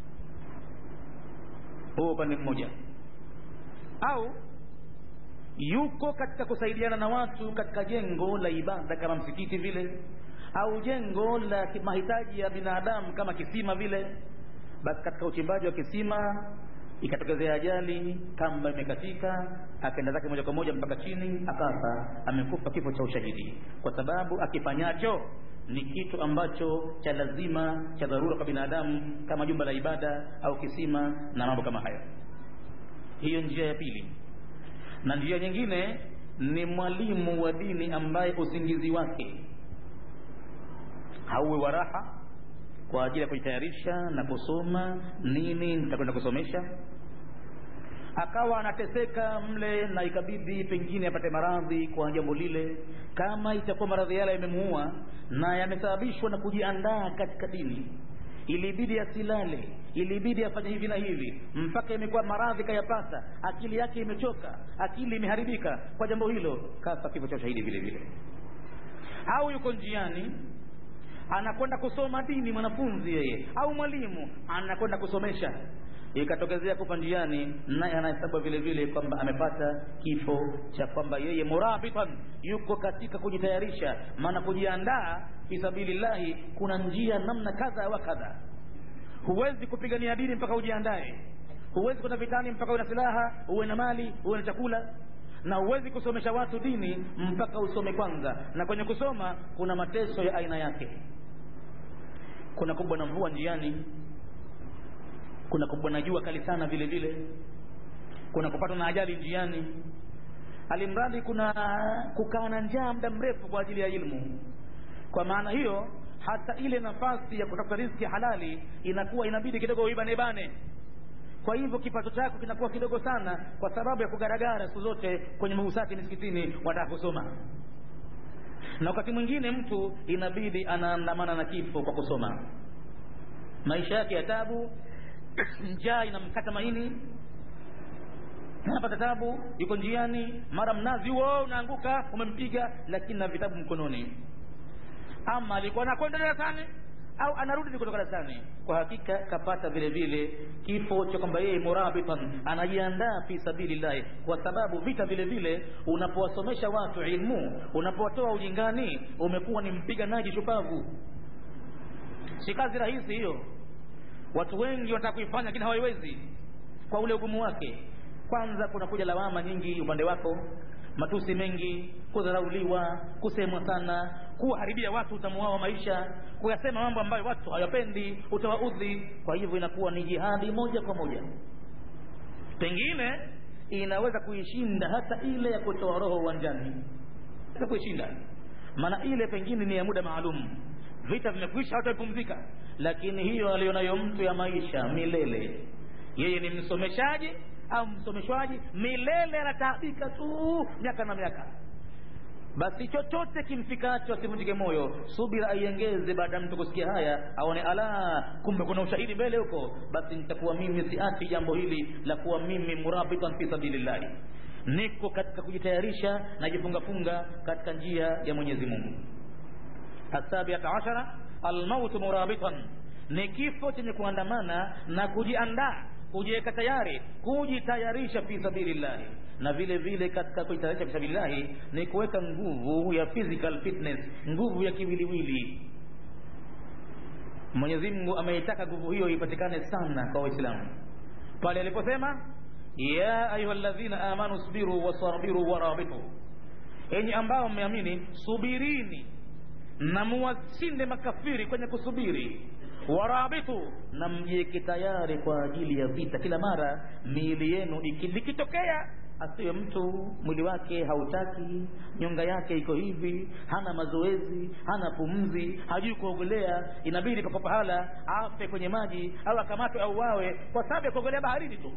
huo upande mmoja au yuko katika kusaidiana na watu katika jengo la ibada kama msikiti vile au jengo la mahitaji ya binadamu kama kisima vile basi katika uchimbaji wa kisima ikatokezea ajali kamba imekatika akaenda zake moja kwa moja mpaka chini akafa amekufa kifo cha ushahidi kwa sababu akifanyacho ni kitu ambacho cha lazima cha dharura kwa binadamu kama jumba la ibada au kisima na mambo kama hayo hiyo njia ya pili na njia nyingine ni mwalimu wa dini ambaye usingizi wake hauwe wa raha kwa ajili ya kujitayarisha na kusoma nini nitakwenda kusomesha akawa anateseka mle na ikabidi pengine apate maradhi kwa jambo lile kama itakuwa maradhi yale yamemuua na yamesababishwa na kujiandaa katika dini ilibidi asilale ilibidi afanye hivi na hivi mpaka imekuwa maradhi kayapata akili yake imechoka akili imeharibika kwa jambo hilo kafa kifo cha ushahidi vile vile au yuko njiani anakwenda kusoma dini mwanafunzi yeye au mwalimu anakwenda kusomesha ikatokezea kufa njiani naye anahesabu vile vile kwamba amepata kifo cha kwamba yeye murabitan yuko katika kujitayarisha maana kujiandaa fi sabilillahi kuna njia namna kadha wa kadha huwezi kupigania dini mpaka ujiandae huwezi kwenda vitani mpaka uwe na silaha uwe na mali uwe na chakula na huwezi kusomesha watu dini mpaka usome kwanza na kwenye kusoma kuna mateso ya aina yake kuna kubwa na mvua njiani kuna kubwa na jua kali sana vile vile kuna kupatwa na ajali njiani alimradi kuna kukaa na njaa muda mrefu kwa ajili ya ilmu kwa maana hiyo hata ile nafasi ya kutafuta riziki halali inakuwa inabidi kidogo uibanebane kwa hivyo kipato chako kinakuwa kidogo sana kwa sababu ya kugaragara siku zote kwenye mausati misikitini wataka kusoma na wakati mwingine mtu inabidi anaandamana na kifo kwa kusoma maisha yake ya tabu njaa inamkata maini anapata tabu yuko njiani mara mnazi huo unaanguka umempiga lakini na vitabu mkononi ama alikuwa anakwenda darasani au anarudi kutoka darasani kwa hakika kapata vile vile kifo cha kwamba yeye murabitan anajiandaa fi sabilillahi kwa sababu vita vile vile unapowasomesha watu ilmu unapowatoa ujingani umekuwa ni mpiganaji shupavu si kazi rahisi hiyo watu wengi wanataka kuifanya lakini hawaiwezi kwa ule ugumu wake kwanza kunakuja lawama nyingi upande wako matusi mengi kudharauliwa kusemwa sana kuwaharibia watu utamu wao wa maisha kuyasema mambo ambayo watu hawapendi utawaudhi kwa hivyo inakuwa ni jihadi moja kwa moja pengine inaweza kuishinda hata ile ya kutoa roho uwanjani inaweza kuishinda maana ile pengine ni ya muda maalum vita vimekwisha hawatapumzika lakini hiyo alionayo mtu ya maisha milele yeye ni msomeshaji au msomeshwaji milele anataabika tu miaka na miaka basi chochote kimfikacho asivunjike moyo subira aiengeze baada ya mtu kusikia haya aone ala kumbe kuna ushahidi mbele huko basi nitakuwa mimi siachi jambo hili la kuwa mimi murabitan fi sabilillahi niko katika kujitayarisha najifungafunga katika njia ya mwenyezi mungu asabiata ashara almautu murabitan ni kifo chenye kuandamana na kujiandaa kujiweka tayari kujitayarisha fi sabilillahi na vile vile katika kujitayarisha fi sabilillahi ni kuweka nguvu ya physical fitness nguvu ya kiwiliwili mwenyezi mungu ameitaka nguvu hiyo ipatikane sana kwa waislamu pale aliposema ya ayuha ladhina amanu sbiru wasabiru warabitu enyi ambao mmeamini subirini na muwashinde makafiri kwenye kusubiri warabitu na mjieke tayari kwa ajili ya vita kila mara miili yenu likitokea asiwe mtu mwili wake hautaki nyonga yake iko hivi hana mazoezi hana pumzi hajui kuogelea inabidi pako pahala afe kwenye maji au akamatwe au wawe kwa sababu ya kuogelea baharini tu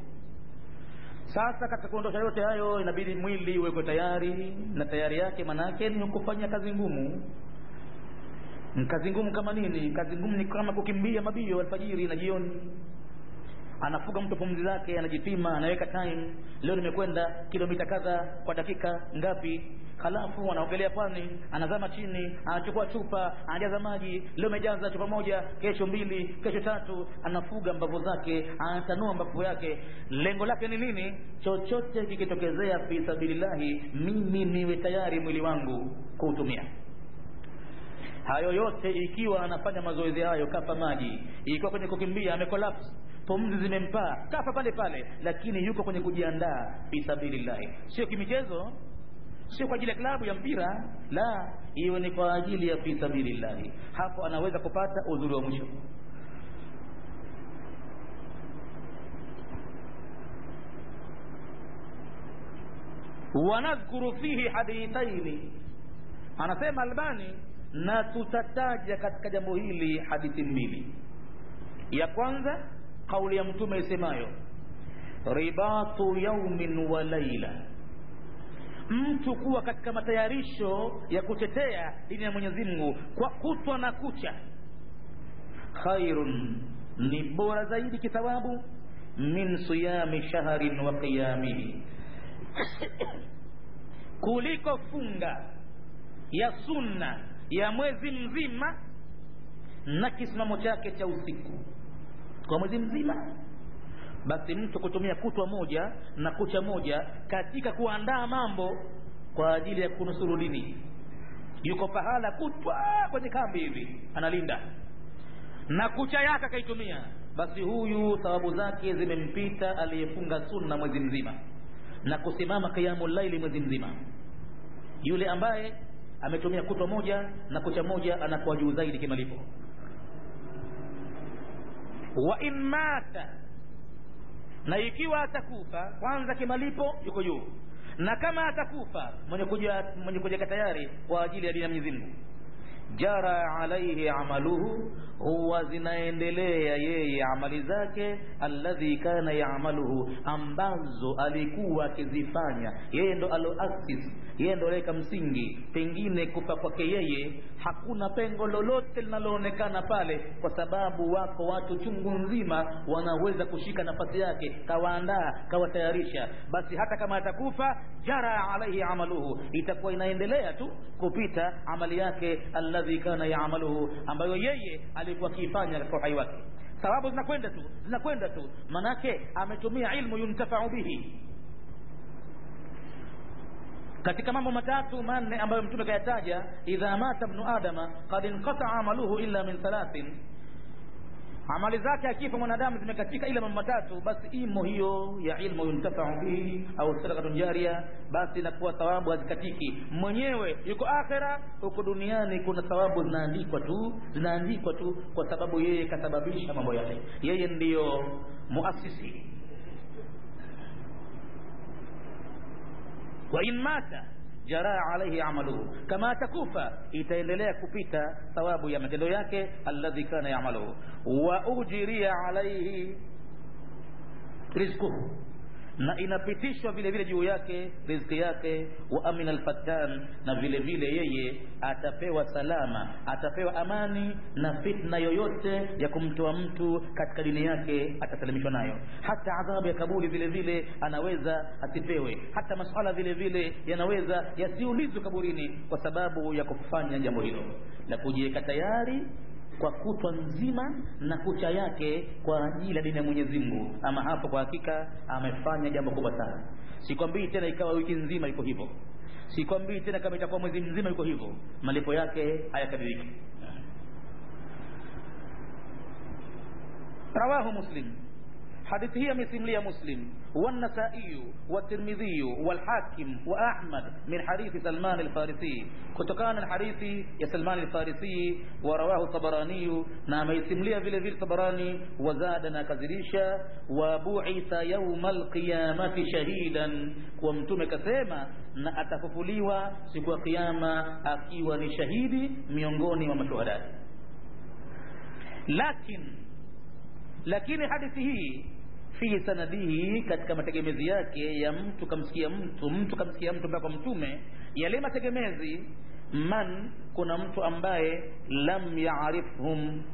sasa katika kuondosha yote hayo inabidi mwili uwekwe tayari na tayari yake maanaake ni kufanya kazi ngumu kazi ngumu kama nini kazi ngumu ni kama kukimbia mabio alfajiri na jioni anafuga mtu pumzi zake anajipima anaweka time leo nimekwenda kilomita kadha kwa dakika ngapi halafu anaogelea pwani anazama chini anachukua chupa anajaza maji leo amejaza chupa moja kesho mbili kesho tatu anafuga mbavu zake anatanua mbavu yake lengo lake ni nini chochote kikitokezea fi sabilillahi mimi niwe tayari mwili wangu kuutumia hayo yote ikiwa anafanya mazoezi hayo kafa maji ikiwa kwenye kukimbia amekolapse pumzi zimempaa kafa pale pale lakini yuko kwenye kujiandaa fi sabilillahi sio kimichezo sio kwa ajili ya klabu ya mpira la iwe ni kwa ajili ya fi sabilillahi hapo anaweza kupata uzuri wa mwisho wanadhkuru fihi hadithaini anasema albani na tutataja katika jambo hili hadithi mbili ya kwanza kauli ya mtume isemayo ribatu yaumin wa laila mtu kuwa katika matayarisho ya kutetea dini ya mwenyezi mungu kwa kutwa na kucha khairun ni bora zaidi kithawabu min siyami shahrin wa qiyamihi kuliko funga ya sunna ya mwezi mzima na kisimamo chake cha usiku kwa mwezi mzima basi mtu kutumia kutwa moja na kucha moja katika kuandaa mambo kwa ajili ya kunusuru dini yuko pahala kutwa kwenye kambi hivi analinda na kucha yake akaitumia basi huyu thawabu zake zimempita aliyefunga sunna mwezi mzima na kusimama qiyamu laili mwezi mzima yule ambaye ametumia kutwa moja na kucha moja anakuwa juu zaidi kimalipo wa in mata na ikiwa atakufa kwanza kimalipo yuko juu na kama atakufa mwenye kuja mwenye kuja tayari kwa ajili ya dini ya Mwenyezi Mungu jara alaihi amaluhu huwa zinaendelea yeye amali zake alladhi kana yaamaluhu ambazo alikuwa akizifanya yeye ndo aloasis yeye ndo aloweka msingi pengine kufa kwake yeye hakuna pengo lolote linaloonekana pale kwa sababu wako watu chungu nzima wanaweza kushika nafasi yake kawaandaa kawatayarisha basi hata kama atakufa jara alaihi amaluhu itakuwa inaendelea tu kupita amali yake alladhi kana yaamaluhu ambayo yeye alikuwa akiifanya katika uhai wake sababu zinakwenda tu zinakwenda tu manake ametumia ilmu yuntafau bihi katika mambo matatu manne ambayo mtume kayataja idha mata bnu adama kad inqataa amaluhu illa min thalathin amali zake akifa mwanadamu zimekatika ila mambo matatu basi imo hiyo ya ilmu yuntafau bihi au sadakatun jaria basi inakuwa thawabu hazikatiki mwenyewe yuko akhera huko duniani kuna thawabu zinaandikwa tu zinaandikwa tu kwa sababu yeye kasababisha mambo yale yeye ndiyo muasisi wa in mata jaraa alaihi amaluhu kama atakufa itaendelea kupita thawabu ya matendo yake alladhi kana yamaluhu wa ujiria alaihi rizquhu na inapitishwa vile vile juu yake riziki yake wa amina alfattan na vile vile yeye atapewa salama atapewa amani na fitna yoyote ya kumtoa mtu katika dini yake atasalimishwa nayo hata adhabu ya kaburi vile vile anaweza asipewe hata masuala vile vile yanaweza yasiulizwe kaburini kwa sababu ya kufanya jambo hilo la kujiweka tayari kwa kutwa nzima na kucha yake kwa ajili ya dini ya Mwenyezi Mungu. Ama hapo kwa hakika amefanya jambo kubwa sana. Sikwambii tena ikawa wiki nzima iko hivyo, sikwambii tena kama itakuwa mwezi mzima iko hivyo, malipo yake hayakadiliki. Rawahu Muslim, hadithi hii amesimulia Muslim والنسائي والترمذي والحاكم وأحمد من حديث سلمان الفارسي كتكان الحديث يا سلمان الفارسي ورواه الطبراني نعم يسمليه vile vile طبراني وزاد نكذريشا وبعث يوم القيامة شهيدا kwa mtume kasema na atafufuliwa siku ya kiyama akiwa ni shahidi miongoni mwa mashuhada lakini lakini hadithi hii fi sanadihi katika mategemezi yake ya mtu kamsikia mtu mtu kamsikia mtu mpaka mtume yale mategemezi man kuna mtu ambaye lam yaarifhum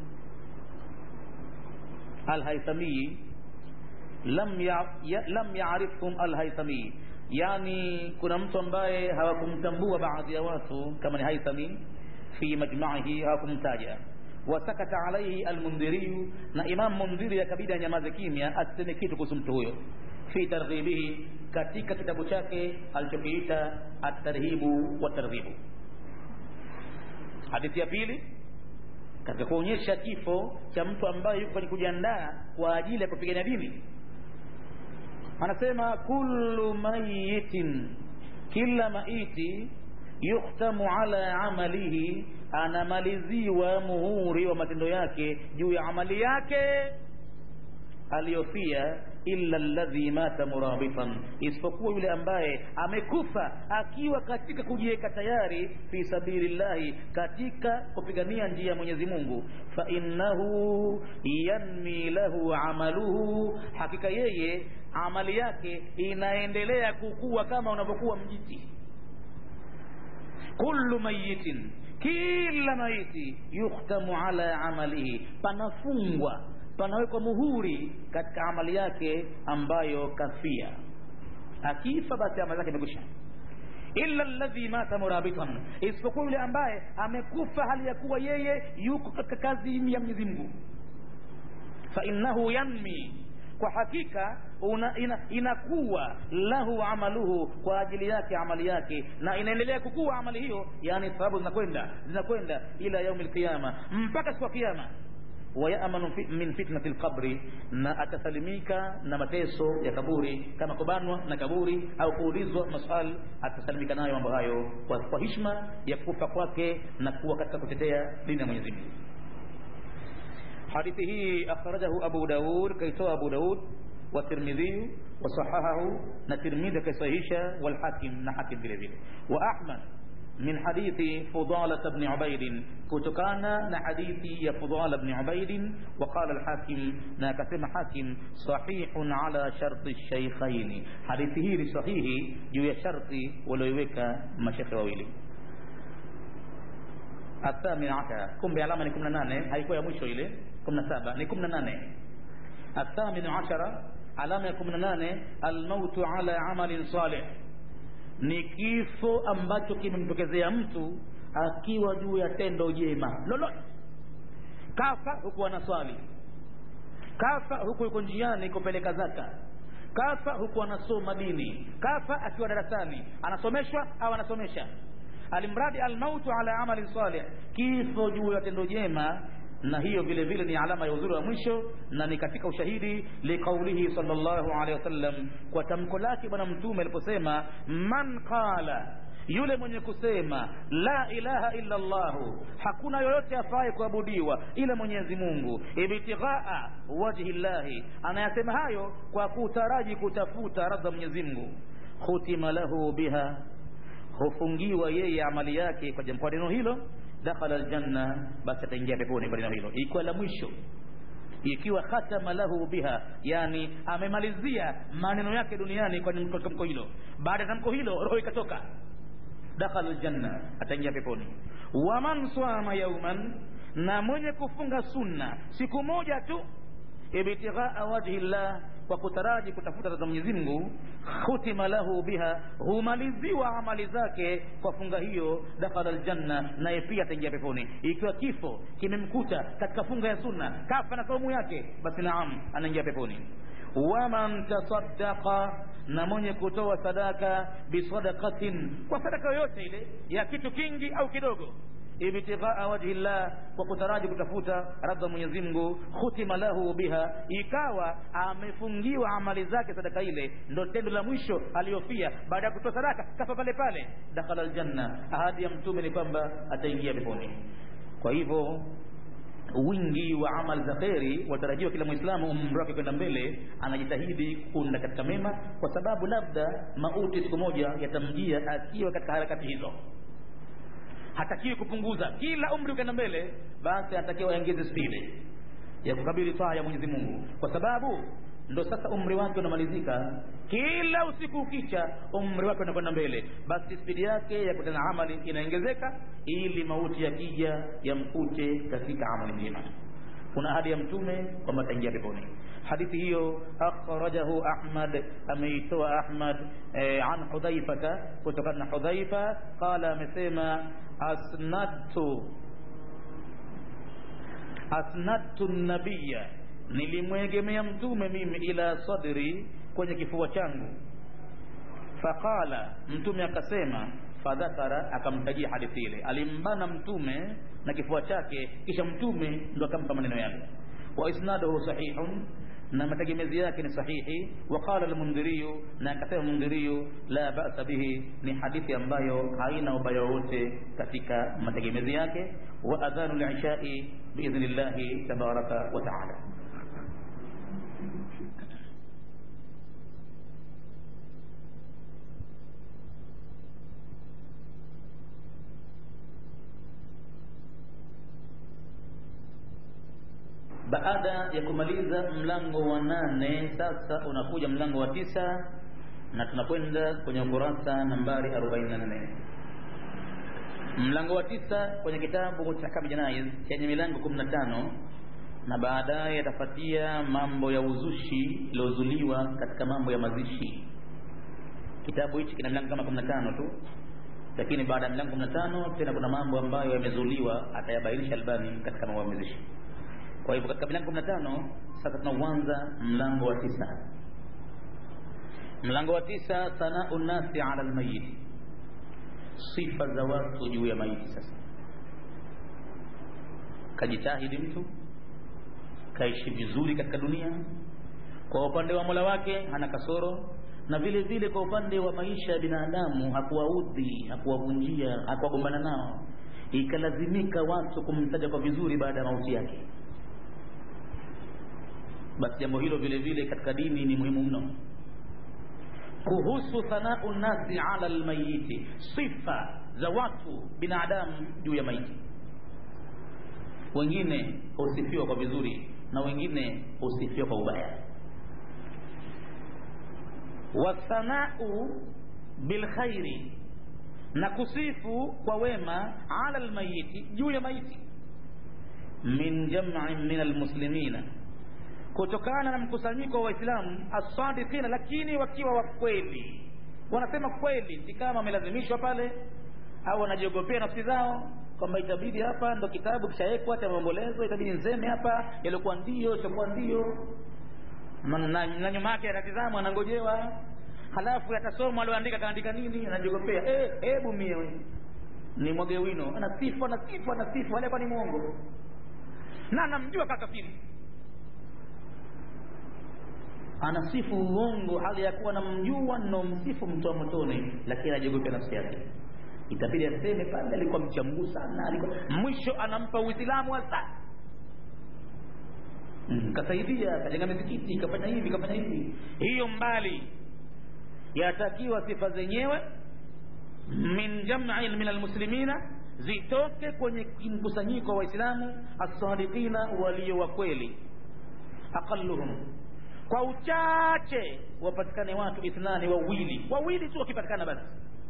alhaithami lam ya, ya, lam yaarifhum alhaithami yani kuna mtu ambaye hawakumtambua baadhi ya watu kama ni haithami fi majmaihi hawakumtaja wasakata alaihi almundhiriyu na imam mundhiri akabidi anyamaze kimya asiseme kitu kuhusu mtu huyo fi targhibihi katika kitabu chake alichokiita atarhibu wa targhibu hadithi ya pili katika kuonyesha kifo cha mtu ambaye yuko kwenye kujiandaa kwa ajili ya kupigania dini anasema kullu mayitin kila maiti yukhtamu ala amalihi anamaliziwa muhuri wa matendo yake juu ya amali yake aliyofia illa alladhi mata murabitan, isipokuwa yule ambaye amekufa akiwa katika kujiweka tayari fi sabilillahi, katika kupigania njia ya Mwenyezi Mungu. Fa innahu yanmi lahu amaluhu, hakika yeye amali yake inaendelea kukua kama unavyokuwa mjiti. Kullu mayitin kila maiti yukhtamu ala amalihi, panafungwa panawekwa muhuri katika amali yake ambayo kafia. Akifa basi amali yake imekwisha. illa alladhi mata murabitan, isipokuwa yule ambaye amekufa hali ya kuwa yeye yuko katika kazi ya Mwenyezi Mungu. Fa innahu yanmi, kwa hakika una, ina, inakuwa lahu amaluhu kwa ajili yake amali yake na inaendelea kukua amali hiyo yani sababu zinakwenda zinakwenda ila yaumi lqiyama mpaka siku ya kiyama wayamanu fi, min fitnati lqabri na atasalimika na mateso ya kaburi kama kubanwa na kaburi au kuulizwa maswali atasalimika nayo mambo hayo kwa, kwa hishma ya kufa kwake na kuwa katika kutetea dini ya mwenyezi mungu hadithi hii akhrajahu abu daud kaitoa abu daud والترمذي وصححه الترمذي كصحيحه والحاكم نحكم vile vile واحمد من حديث فضالة بن عبيد كتكانا حديث يا فضالة بن عبيد وقال الحاكم ناكسم حاكم صحيح على شرط الشيخين حديثه صحيح جو شرط ولو يوك مشيخ وويلي الثامن عشر كم بعلامة نكم نانه هيكو يا مشو إليه كم نسابة نكم نانه الثامن عشر علامة يكم نانه الموت على عمل صالح ni kifo ambacho kimemtokezea mtu akiwa juu ya tendo jema lolote kafa huku anaswali kafa huku yuko njiani kupeleka zaka kafa huku anasoma dini kafa akiwa darasani anasomeshwa au anasomesha alimradi almautu ala amalin salih kifo juu ya tendo jema na hiyo vile vile ni alama ya uzuri wa mwisho na ni katika ushahidi liqaulihi sallallahu alaihi wasallam kwa tamko lake bwana mtume aliposema man qala yule mwenye kusema la ilaha illa llahu hakuna yoyote afaye kuabudiwa ila mwenyezi mungu ibtighaa wajhi llahi anayasema hayo kwa kutaraji kutafuta radha mwenyezi mungu khutima lahu biha hufungiwa yeye amali yake kwa jambo neno hilo dakhala aljanna basi ataingia peponi kwa neno hilo ikiwa la mwisho ikiwa khatama lahu biha yani amemalizia maneno yake duniani kwa tamko hilo baada ya tamko hilo roho ikatoka dakhala aljanna ataingia peponi waman swama yauman na mwenye kufunga sunna siku moja tu ibtighaa wajhi llah kwa kutaraji kutafuta za Mwenyezi Mungu khutima lahu biha humaliziwa amali zake kwa funga hiyo dakhala aljanna naye pia ataingia peponi ikiwa kifo kimemkuta katika funga ya sunna kafa na saumu yake basi naam anaingia peponi waman tasaddaqa na mwenye kutoa sadaka bisadaqatin kwa sadaka yoyote ile ya kitu kingi au kidogo ibtighaa wajhi llah kwa kutaraji kutafuta radha Mwenyezi Mungu khutima lahu biha ikawa amefungiwa amali zake sadaka ile ndo tendo la mwisho aliyofia baada ya kutoa sadaka kafa pale pale dakhala aljanna ahadi ya mtume ni kwamba ataingia peponi kwa hivyo wingi wa amali za kheri watarajiwa kila mwislamu umri wake kwenda mbele anajitahidi kunda katika mema kwa sababu labda mauti siku moja yatamjia akiwa katika harakati hizo hatakiwi kupunguza kila umri ukaenda mbele basi anatakiwa aongeze spidi ya kukabili taa ya Mwenyezi Mungu kwa sababu ndo sasa umri wake unamalizika kila usiku ukicha umri wake unakwenda mbele basi spidi yake ya kutenda amali inaongezeka ili mauti yakija yamkute katika amali njema kuna ahadi ya mtume kwamba ataingia peponi hadithi hiyo akhrajahu ahmad ameitoa ahmad eh, an hudhaifata kutokana na hudhaifa qala amesema asnadtu asnadtu nabiya nilimwegemea mtume mimi ila sadri kwenye kifua changu faqala mtume akasema fadhakara akamtajia hadithi ile alimbana mtume na kifua chake kisha mtume ndo akampa maneno yale wa isnaduhu sahihun na mategemezi yake ni sahihi waqala almundhiriyu na akasema mundhiriyu la ba'sa bihi ni hadithi ambayo haina ubaya wote katika mategemezi yake wa adhanu lishai biidhnillahi tabaraka wa taala baada ya kumaliza mlango wa nane sasa unakuja mlango wa tisa na tunakwenda kwenye ukurasa nambari 44 mlango wa tisa kwenye kitabu cha Ahkam Janaiz chenye milango 15 na baadaye yatafuatia mambo ya uzushi iliozuliwa katika mambo ya mazishi kitabu hichi kina milango kama 15 tu lakini baada ya milango 15 tena kuna mambo ambayo yamezuliwa atayabainisha Albani katika mambo ya mazishi kwa hivyo katika milango kumi na tano sasa tunauanza mlango wa tisa mlango wa tisa sanau nasi ala lmayiti sifa za watu juu ya maiti sasa kajitahidi mtu kaishi vizuri katika dunia kwa upande wa mola wake hana kasoro na vile vile kwa upande wa maisha ya binadamu hakuwaudhi hakuwavunjia hakuwagombana nao ikalazimika watu kumtaja kwa vizuri baada ya mauti yake basi jambo hilo vile vile katika dini ni muhimu mno kuhusu thanau nasi ala lmayiti sifa za watu binadamu juu ya maiti wengine husifiwa kwa vizuri na wengine husifiwa kwa ubaya wathanau bilkhairi na kusifu kwa wema ala lmayiti juu ya maiti min jamin min almuslimina kutokana na mkusanyiko wa waislamu asadiqina lakini wakiwa wa kweli wanasema kweli si kama wamelazimishwa pale au wanajiogopea nafsi zao kwamba itabidi hapa ndo kitabu kishawekwa cha maombolezo itabidi nzeme hapa yaliokuwa ndio siokuwa ndio na, na nyuma yake atatizama anangojewa halafu yatasoma alioandika kaandika nini anajiogopea hebu eh, mie ni mwage wino anasifu anasifu anasifu alikuwa ni mwongo na anamjua kakafiri anasifu uongo hali ya kuwa namjua nomsifu mtu wa motoni lakini anajiogopea nafsi yake itabidi aseme pale alikuwa mcha Mungu sana alikuwa mwisho anampa uislamu hasa mm, kasaidia kajenga misikiti kafanya hivi kafanya hivi hiyo mbali yatakiwa sifa zenyewe min jam'in min almuslimina zitoke kwenye mkusanyiko wa waislamu as-sadiqina walio wa kweli aqalluhum kwa uchache wapatikane watu ithnani wawili wawili tu wakipatikana basi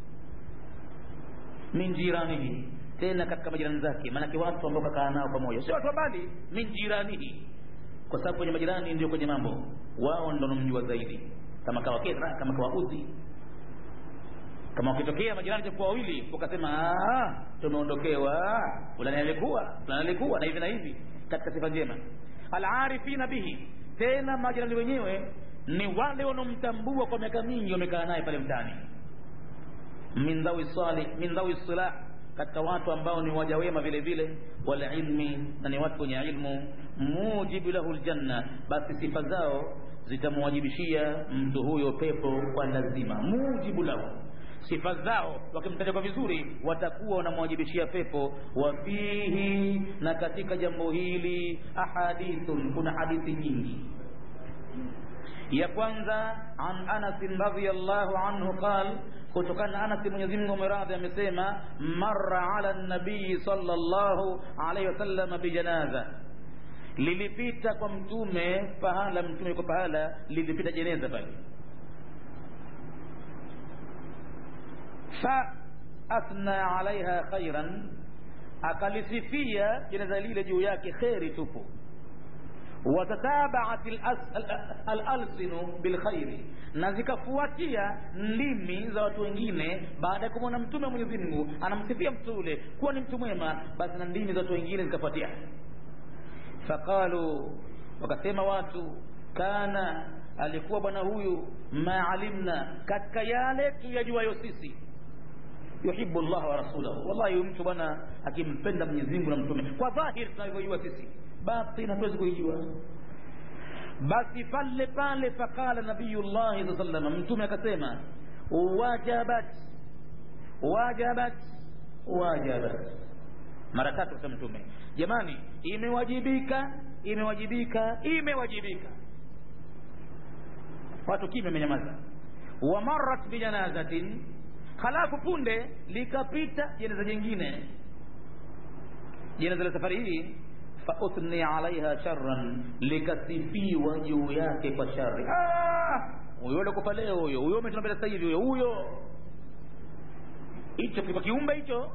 min jiranihi tena katika majirani zake maanake watu ambao kakaa nao pamoja sio watu wa mbali min jiranihi kwa sababu kwenye majirani ndio kwenye mambo wao ndo wanamjua zaidi kama kawakera kama kawaudhi kama ukitokea majirani takuwa wawili ukasema tumeondokewa fulani alikuwa fulani alikuwa na hivi na hivi katika sifa njema alarifina bihi tena majirani wenyewe ni wale wanaomtambua kwa miaka mingi wamekaa naye pale mtaani min dhawi salih min dhawi silah katika watu ambao ni waja wema vile vile wal ilmi na ni watu wenye ilmu mujibu lahu aljanna basi sifa zao zitamwajibishia mtu huyo pepo kwa lazima mujibu lahu sifa zao wakimtaja kwa vizuri watakuwa wanamwajibishia pepo wafihi na katika jambo hili ahadithun kuna hadithi nyingi ya kwanza an Anas radhiyallahu anhu qal kutokana na Anas Mwenyezi Mungu mradhi amesema marra ala nabii sallallahu alayhi wasallam bijanaza lilipita kwa mtume pahala mtume yuko pahala lilipita jeneza pale fa athna alaiha khairan akalisifia jeneza lile juu yake kheri tupu watatabaat alalsinu bilkhairi na zikafuatia ndimi za watu wengine baada ya kumwona mtume wa mwenyezi mungu anamsifia mtu ule kuwa ni mtu mwema basi na ndimi za watu wengine zikafuatia faqalu wakasema watu kana alikuwa bwana huyu maalimna katika yale tuyajuayo sisi yuhibu llah wa rasulahu wallahi huyu mtu bwana akimpenda mwenyezi mungu na mtume kwa dhahiri tunavyojua sisi batin hatuwezi kuijua basi pale pale faqala nabiyullahi saa sallam mtume akasema wajabat wajabat wajabat mara tatu kasema mtume jamani imewajibika imewajibika imewajibika watu kimya amenyamaza wamarat bijanazatin halafu punde likapita jeneza jingine jeneza la safari hii fauthni alaiha sharran likasifiwa juu yake kwa shari huyo alikufa leo huyo huyo umetuna mbele sasa hivi huyo huyo hicho kilikuwa kiumbe hicho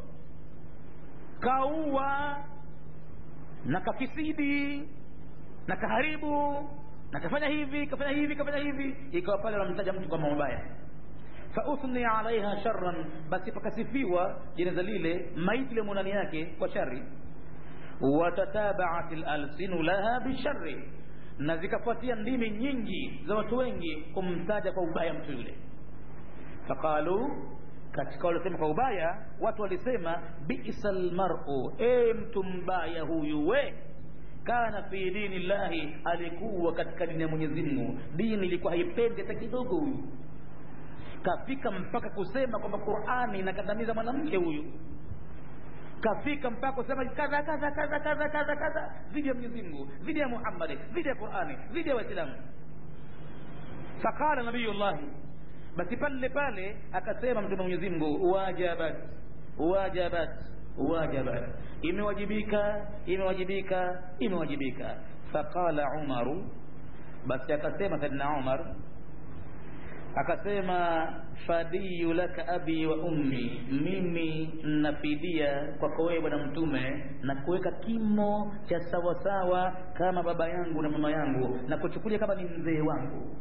kaua na kafisidi na kaharibu na kafanya hivi kafanya hivi kafanya hivi ikawa pale wanamtaja mtu kwa mabaya fauthni alaiha sharran basi pakasifiwa jeneza lile maiti ile ndani yake kwa shari watatabaat lalsinu laha bishari na zikafuatia ndimi nyingi za watu wengi kumtaja kwa ubaya mtu yule faqalu katika waliosema kwa ubaya watu walisema bisa lmaru e mtu mbaya huyu we kana fi dini llahi alikuwa katika dini ya mwenyezi mungu dini ilikuwa haipendi hata kidogo huyu kafika mpaka kusema kwamba qurani inakandamiza mwanamke huyu kafika mpaka kusema kadha kadha kadha kadha kadha kadha dhidi ya mwenyezi mungu dhidi ya muhammadi dhidi ya qurani dhidi ya waislamu faqala nabiyullahi basi pale pale akasema mtume mwenyezi mungu wajabat wajabat wajabat imewajibika imewajibika imewajibika faqala umaru basi akasema saidna umar akasema fadiyu laka abi wa ummi mimi nafidia kwako wewe bwana mtume na kuweka kimo cha sawasawa kama baba yangu na mama yangu na kuchukulia kama ni mzee wangu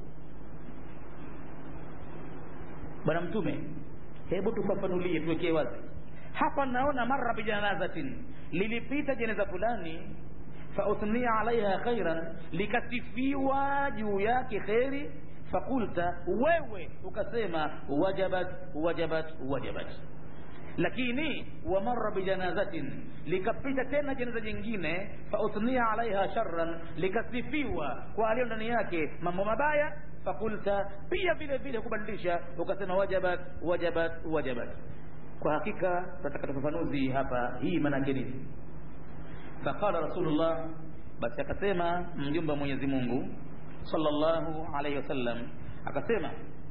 bwana mtume hebu tufafanulie tuwekee wazi hapa naona mara bijanazatin lilipita jeneza fulani fauthnia alaiha khairan likasifiwa juu yake kheri fakulta wewe ukasema wajabat wajabat wajabat lakini wamara bijanazatin likapita tena jeneza jingine fauthnia alaiha sharran likasifiwa kwa aliyo ndani yake mambo mabaya fakulta pia vile vile kubadilisha ukasema wajabat wajabat wajabat kwa hakika tunataka tufafanuzi hapa hii maanake nini faqala rasulullah basi akasema mjumbe wa mwenyezi mungu sallallahu alaihi wasallam akasema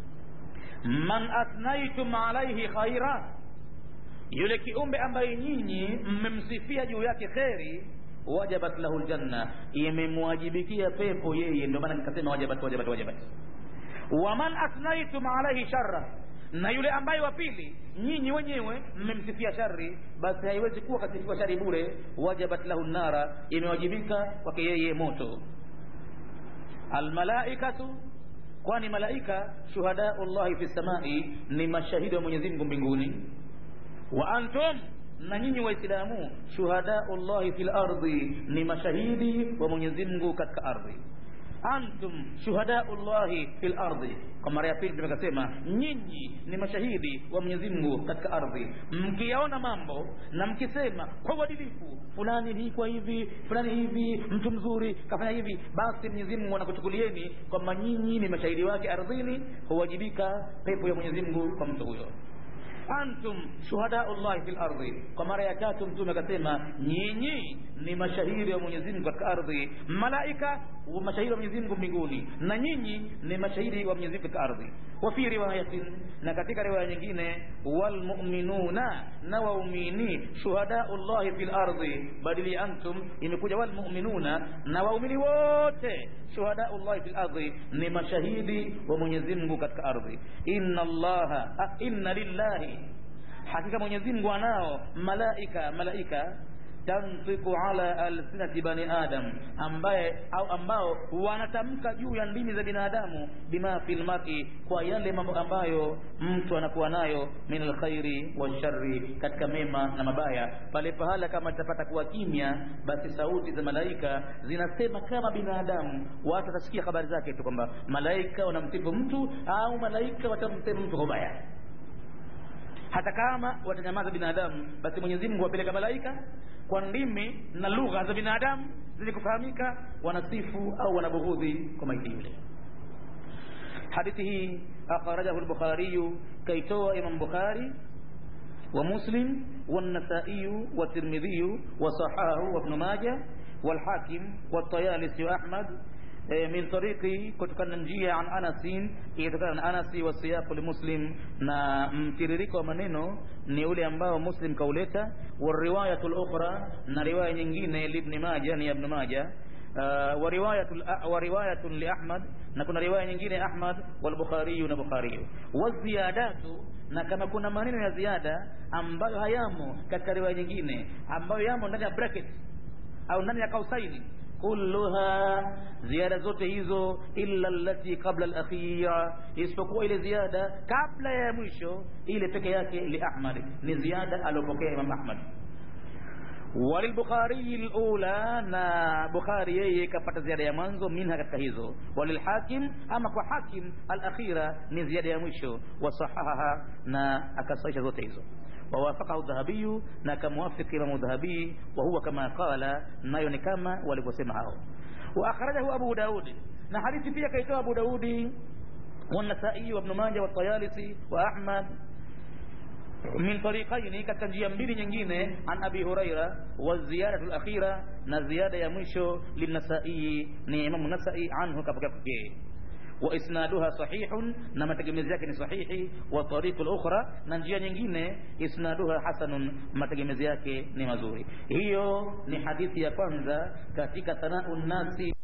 man athnaitum alaihi khaira yule kiumbe ambaye nyinyi mmemsifia juu yake kheri wajabat lahu ljanna imemwajibikia pepo yeye ndio maana nikasema wajabat wajabat wajabat waman athnaitum alaihi sharra na yule ambaye wa pili nyinyi wenyewe mmemsifia shari basi haiwezi kuwa kasifiwa shari bure wajabat lahu nara imewajibika kwake yeye moto almalaikatu kwani malaika shuhadau llahi fi samai ni mashahidi wa mwenyezi mungu mbinguni wa antum na nyinyi waislamu shuhadau llahi fi lardhi ni mashahidi wa mwenyezi mungu katika ardhi antum shuhadau llahi fi lardhi kwa mara ya pili tumekasema nyinyi ni mashahidi wa mwenyezi mungu katika ardhi mkiyaona mambo na mkisema kwa uadilifu fulani hii kwa hivi fulani hivi mtu mzuri kafanya hivi basi mwenyezi mungu anakuchukulieni kwamba nyinyi ni mashahidi wake ardhini huwajibika pepo ya mwenyezi mungu kwa mtu huyo antum shuhadau llahi fi lardhi kwa mara ya tatu mtume akasema nyinyi ni mashahidi wa mwenyezi mungu katika ardhi malaika mashahidi wa mwenyezi mungu mbinguni na nyinyi ni mashahidi wa mwenyezi mungu katika ardhi wa fi riwayatin na katika riwaya nyingine walmuminuna na waumini shuhadau llahi fi lardhi badili antum imekuja walmuminuna na waumini wote shuhadau llahi fi lardhi ni mashahidi wa mwenyezi mungu katika ardhi inna allaha ah, inna lillahi hakika mwenyezi mungu anao malaika malaika tantiku ala alsinati bani adam ambaye au ambao wanatamka juu ya ndimi za binadamu bima fi lmari kwa yale mambo ambayo mtu anakuwa nayo min alkhairi walshari katika mema na mabaya pale pahala kama litapata kuwa kimya basi sauti za malaika zinasema kama binadamu watu watasikia habari zake tu kwamba malaika wanamsifu mtu au malaika watamsema mtu kwa ubaya hata kama watanyamaza binadamu basi mwenyezi mungu wapeleka malaika kwa ndimi na lugha za binadamu zenye kufahamika wanasifu au wanabughudhi kwa maiti yule hadithi hii akhrajahu lbukhariyu kaitoa imam bukhari ومسلم والنسائي والترمذي وصححه وابن ماجه والحاكم والطيالسي وأحمد min tariqi kutokana na njia an anasin ilitokana na anasi wa siyaqu limuslim na mtiririko wa maneno ni ule ambao muslim kauleta wariwayatu lukhra na riwaya nyingine libni maja ni ya ibn maja uh, wariwayatu liahmad na kuna riwaya nyingine ahmad walbukhariyu na bukhariyu waziyadatu na kama kuna maneno ya ziada ambayo hayamo katika riwaya nyingine ambayo yamo ndani ya bracket au ndani ya kausaini kulluha ziada zote hizo illa allati qabla alakhira isipokuwa ile ziada kabla ya mwisho ile peke yake li ahmad ni ziada aliopokea imam ahmad walilbukhariyi lula na bukhari yeye kapata ziada ya mwanzo minha katika hizo walilhakim ama kwa hakim alakhira ni ziada ya mwisho wasahahaha na akasaisha zote hizo wawafakahu dhahabiyu na akamwafiki imamu dhahabii wahuwa kama qala nayo ni kama walivyosema hao waakhrajahu abu daudi na hadithi pia kaitoa abu daudi والنسائي وابن ماجه والطيالسي واحمد من طريقين katika njia mbili nyingine an abi huraira wa ziyadatu alakhira na ziyada ya mwisho linasai ni imamu nasai anhu kapokea yeye wa isnaduha sahihun na mategemezi yake ni sahihi wa tariqul ukhra na njia nyingine isnaduha hasanun mategemezi yake ni mazuri hiyo ni hadithi ya kwanza katika sanau nasi